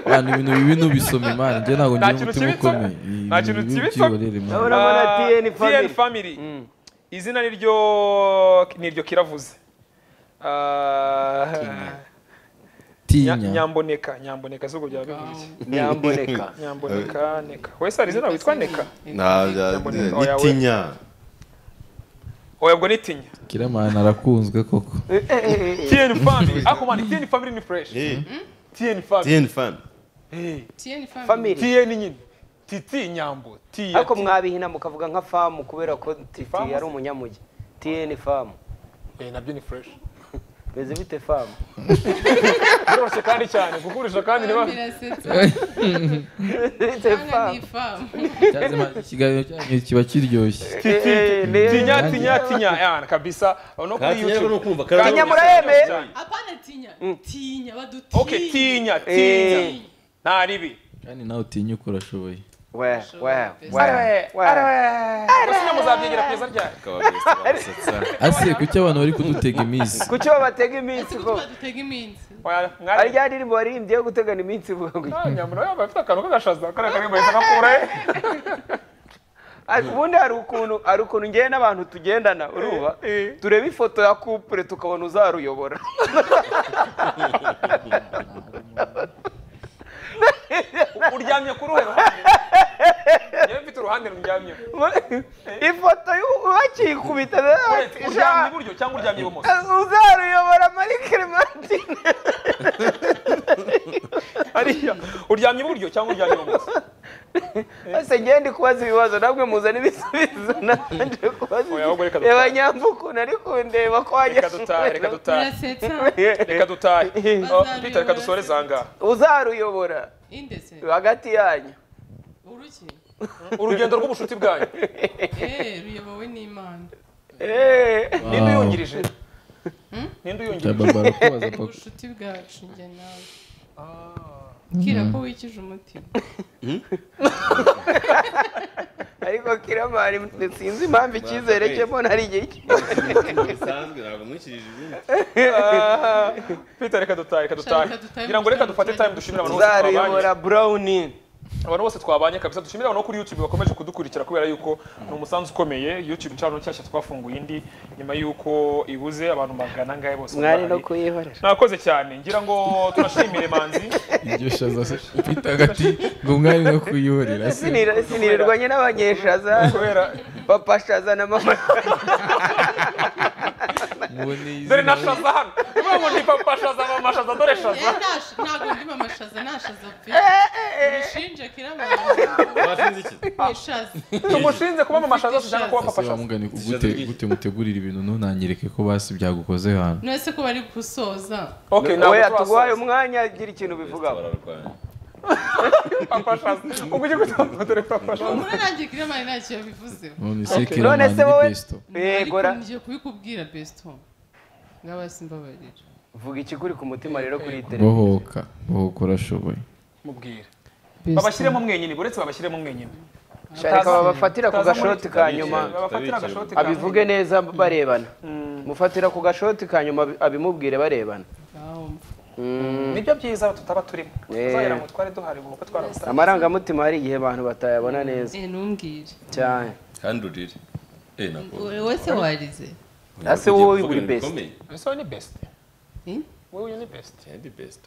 abantu ibintu bibi ntubisome imana njye ntabwo ngira Nta kintu umutima kibitsa. ukomeye Ibi Nta bintu kintu bibi kibitsa. byihorere, Imana. urabona Ah, TN family. family. izina niryo niryo kiravuze Ah, tinya nya- nyamboneka nyamboneka zubwo byaba bivuze nyamboneka nyamboneka neka wese hari izina witwa neka Nta- bya- Nyamboneka. ni Oya, we. tinya oya ubwo ni tinya kiramana arakunzwe koko Eh, eh, eh, eh. tn family ako man tn family ni fresh Eh, tn family tini fan tinya family family tn nyine titi nyambo T- ariko mwabihina mukavuga nka famu kubera ko titi yari umunyamugi tn famu Eh, nabyo ni fresh beze bite famu biroroshye kandi cyane kugurisha kandi niba birasetsa bite ni famu ifamu Cyaze ma- ikiganiro cyanyu kiba kiryoshye tinya tinya tinya yana kabisa no Nta kuri tinya ariko ni youtube ukumva karabo. Tinya murayemeye? apana tinya tinya badutinya okay tinya Eh. tinya nta ribi kandi nawe utinyuka urashoboye we we we we basinya muzabyigira kugeza ryari asiye kuki abantu bari kudutega iminsi kuki batega iminsi ko badutega iminsi Oya, ari mwari rya ndirimbo waririmbye yo gutegana iminsi ivuga ngo Ah, nyambura yaba afite akantu k'agashaza kariya kariya bahita gakura eh. Ariko ubundi hari ukuntu hari ukuntu ngewe n'abantu tugendana uruba eh. tureba ifoto ya kupure tukabona uzaruyobora uryamye ku ruhe ruhande yewe mfite uruhande ruryamye ifoto y'u- bakiyikubita uryamye iburyo cyangwa uryamye ibumoso uzaruyobora muri kirimatine hariya uryamye iburyo cyangwa uryamye ibumoso ese ngewe ndi kubaza ibibazo namwe muzana ibisubizo nanje kubaza Oya, ahubwo reka dutahe. reba nyambukuntu ari kundeba ko reka dutahe wanyashoboye reka dutahe birasetsa reka dutahe Oh, Peter reka dusoreze aha ngaha uzaruyobora indese hagati yanyu uruki urugendo rw'ubucuti bwanyu eh ruyobowe n'imana Eh. ninde uyungirije ninde cya uyungirije baba arakubaza papa ubucuti bwacu njye nawe kira ko wikije umutima ariko kiramari sinzi impamvu icyizere cye mbona ari igihe bisanzwe ntabwo mwikirije izindi Ah, Peter reka dutahe reka dutahe Shaka dutahe, ngira ngo reka dufate dutahe, dutahe. time dushimire abantu bose twabanye uzaruyobora burawuni abantu bose twabanye kabisa dushimire abantu bo kuri youtube bakomeje kudukurikira kubera yuko ni umusanzu ukomeye youtube channel nshyashya twafunguye indi nyuma yuko ibuze abantu magana angahe bose mwari no barahari. kuyihorera mwakoze cyane ngira ngo tunashimire manzi iryo shaza se ufite agati ngo mwari no kuyihorera se Sinira- sinirirwanye n'abanyeshaza kubera papa shaza na mama muboneye dore na izina shaza hano niba ngo ni papa shaza mama shaza dore shaza Eh, nasha- ntabwo ndimo amashaza nashaza pe urushinje kiramana bashinze iki ishaza tumushinze kuba mama shaza tujyana kuba papa ese shaza wamugane gute gute mutegurira ibintu ntunanyereke ko basi byagukoze hano none se ko bari gusoza okay we ntabwo turasoza atuguhaye umwanya agira ikintu bivugaho bararwanya papa shazi ubwo ujye kutambaza dore papa shazi muri nanjye kiramani ntacyo yabivuzeho None se Okay. Killer None Man se ni wowe- Besto. ariko Begora. ngiye kubikubwira besito ngaba simbabarira vuga ikikuri ku mutima rero kuri iyi televiziyo bohoka bohoka urashoboye mubwire babashyiremo besito mwenyine uretse babashyiremo mwenyine shaka babafatira ku gashoti ka nyuma babafatira agashoti ka nyuma abivuge neza barebana mufatira ku gashoti ka nyuma abi- abimubwire barebana Mm. nibyo byiza tutaba turimo Eh. tuzagera ngo twari duhari kuko twaramusa amarangamutima hari igihe abantu batayabona neza ntumbwire cyane kandi urire Eh, nako. wese warize Ase Ugiye wowe kuvuga uri ibintu best. bikomeye. wowe ni best Eh? wowe uyu ni best Yeah, ndi best.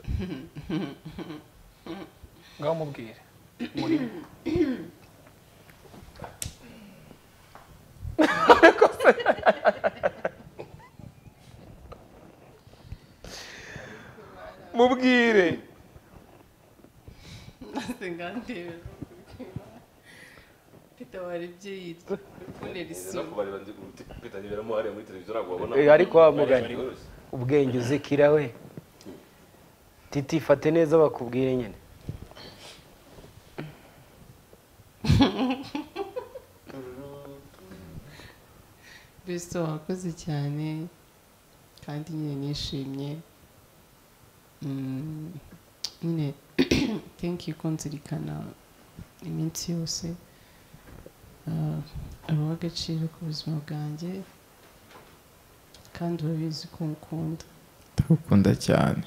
ngaho mubwire mubwire maze ngandebe peter waribye yitwa kubonera isura Eh, ariko wa mugani ubwenge uzikira we titi fate neza bakubwire nyine besito wakoze cyane kandi nyine nishimye Mm, nyine tenki ko nzirikana iminsi yose Ah, uri uw'agaciro ku buzima bwanjye kandi urabizi ko nkukunda ndagukunda cyane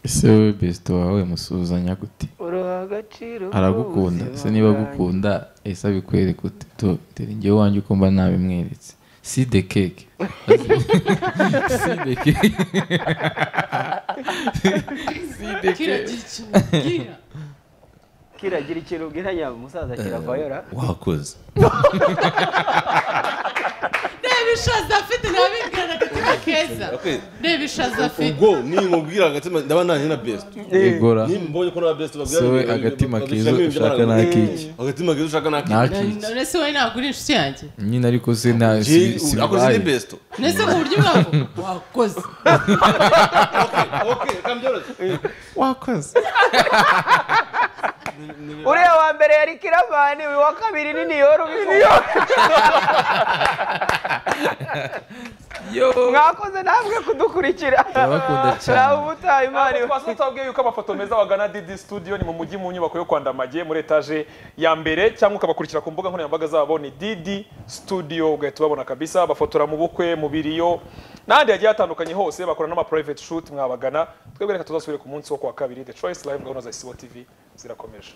ese wowe Besto wawe musuhuzanya gute uruha agaciro aragukunda se niba agukunda ese abikwereka ute to dore njyewe wanjye uko mba nabimweretse si de keke si de keke si de keke kiragira ikintu mbwira kiragira ikintu ubwira nyaba umusaza kiravayora wakoze reba ishaza afite ntabingana agatima keza reba ishaza afite ubwo ninkubwira agatima ndaba nanjye na best igora nimbonye ko naba best babwira se we babwira- agatima babwira- keza babwira- ushaka babwira- n'akiki agatima keza ushaka naki n'akiki none wowe ntabwo uri inshuti yanjye nyine ariko se nta si- si akoze bibaye ni best nese ku buryo bwavuga wakoze okay reka mbyoroshye wakoze uriya wa mbere yari kiravani uyu wa kabiri ni niyoru ubivuga mwakoze namwe kudukurikira Turabakunda cyane. nawe ubutaha imana iwe. twasi tutabwiye yuko amafoto meza wagana didi studio ni mu mujyi mu nyubako yo kwa ndamage muri etaje ya mbere cyangwa ukabakurikira ku mbuga nkoranyambaga zabo ni didi studio ugahita ubabona kabisa bafotora mu bukwe mu biriyo n'ahandi hagiye hatandukanye hose bakora n'ama private shoot mwabagana twebwe reka tuzasubire ku munsi wo ku wa kabiri the choice live gahunda za isibo tv zirakomeje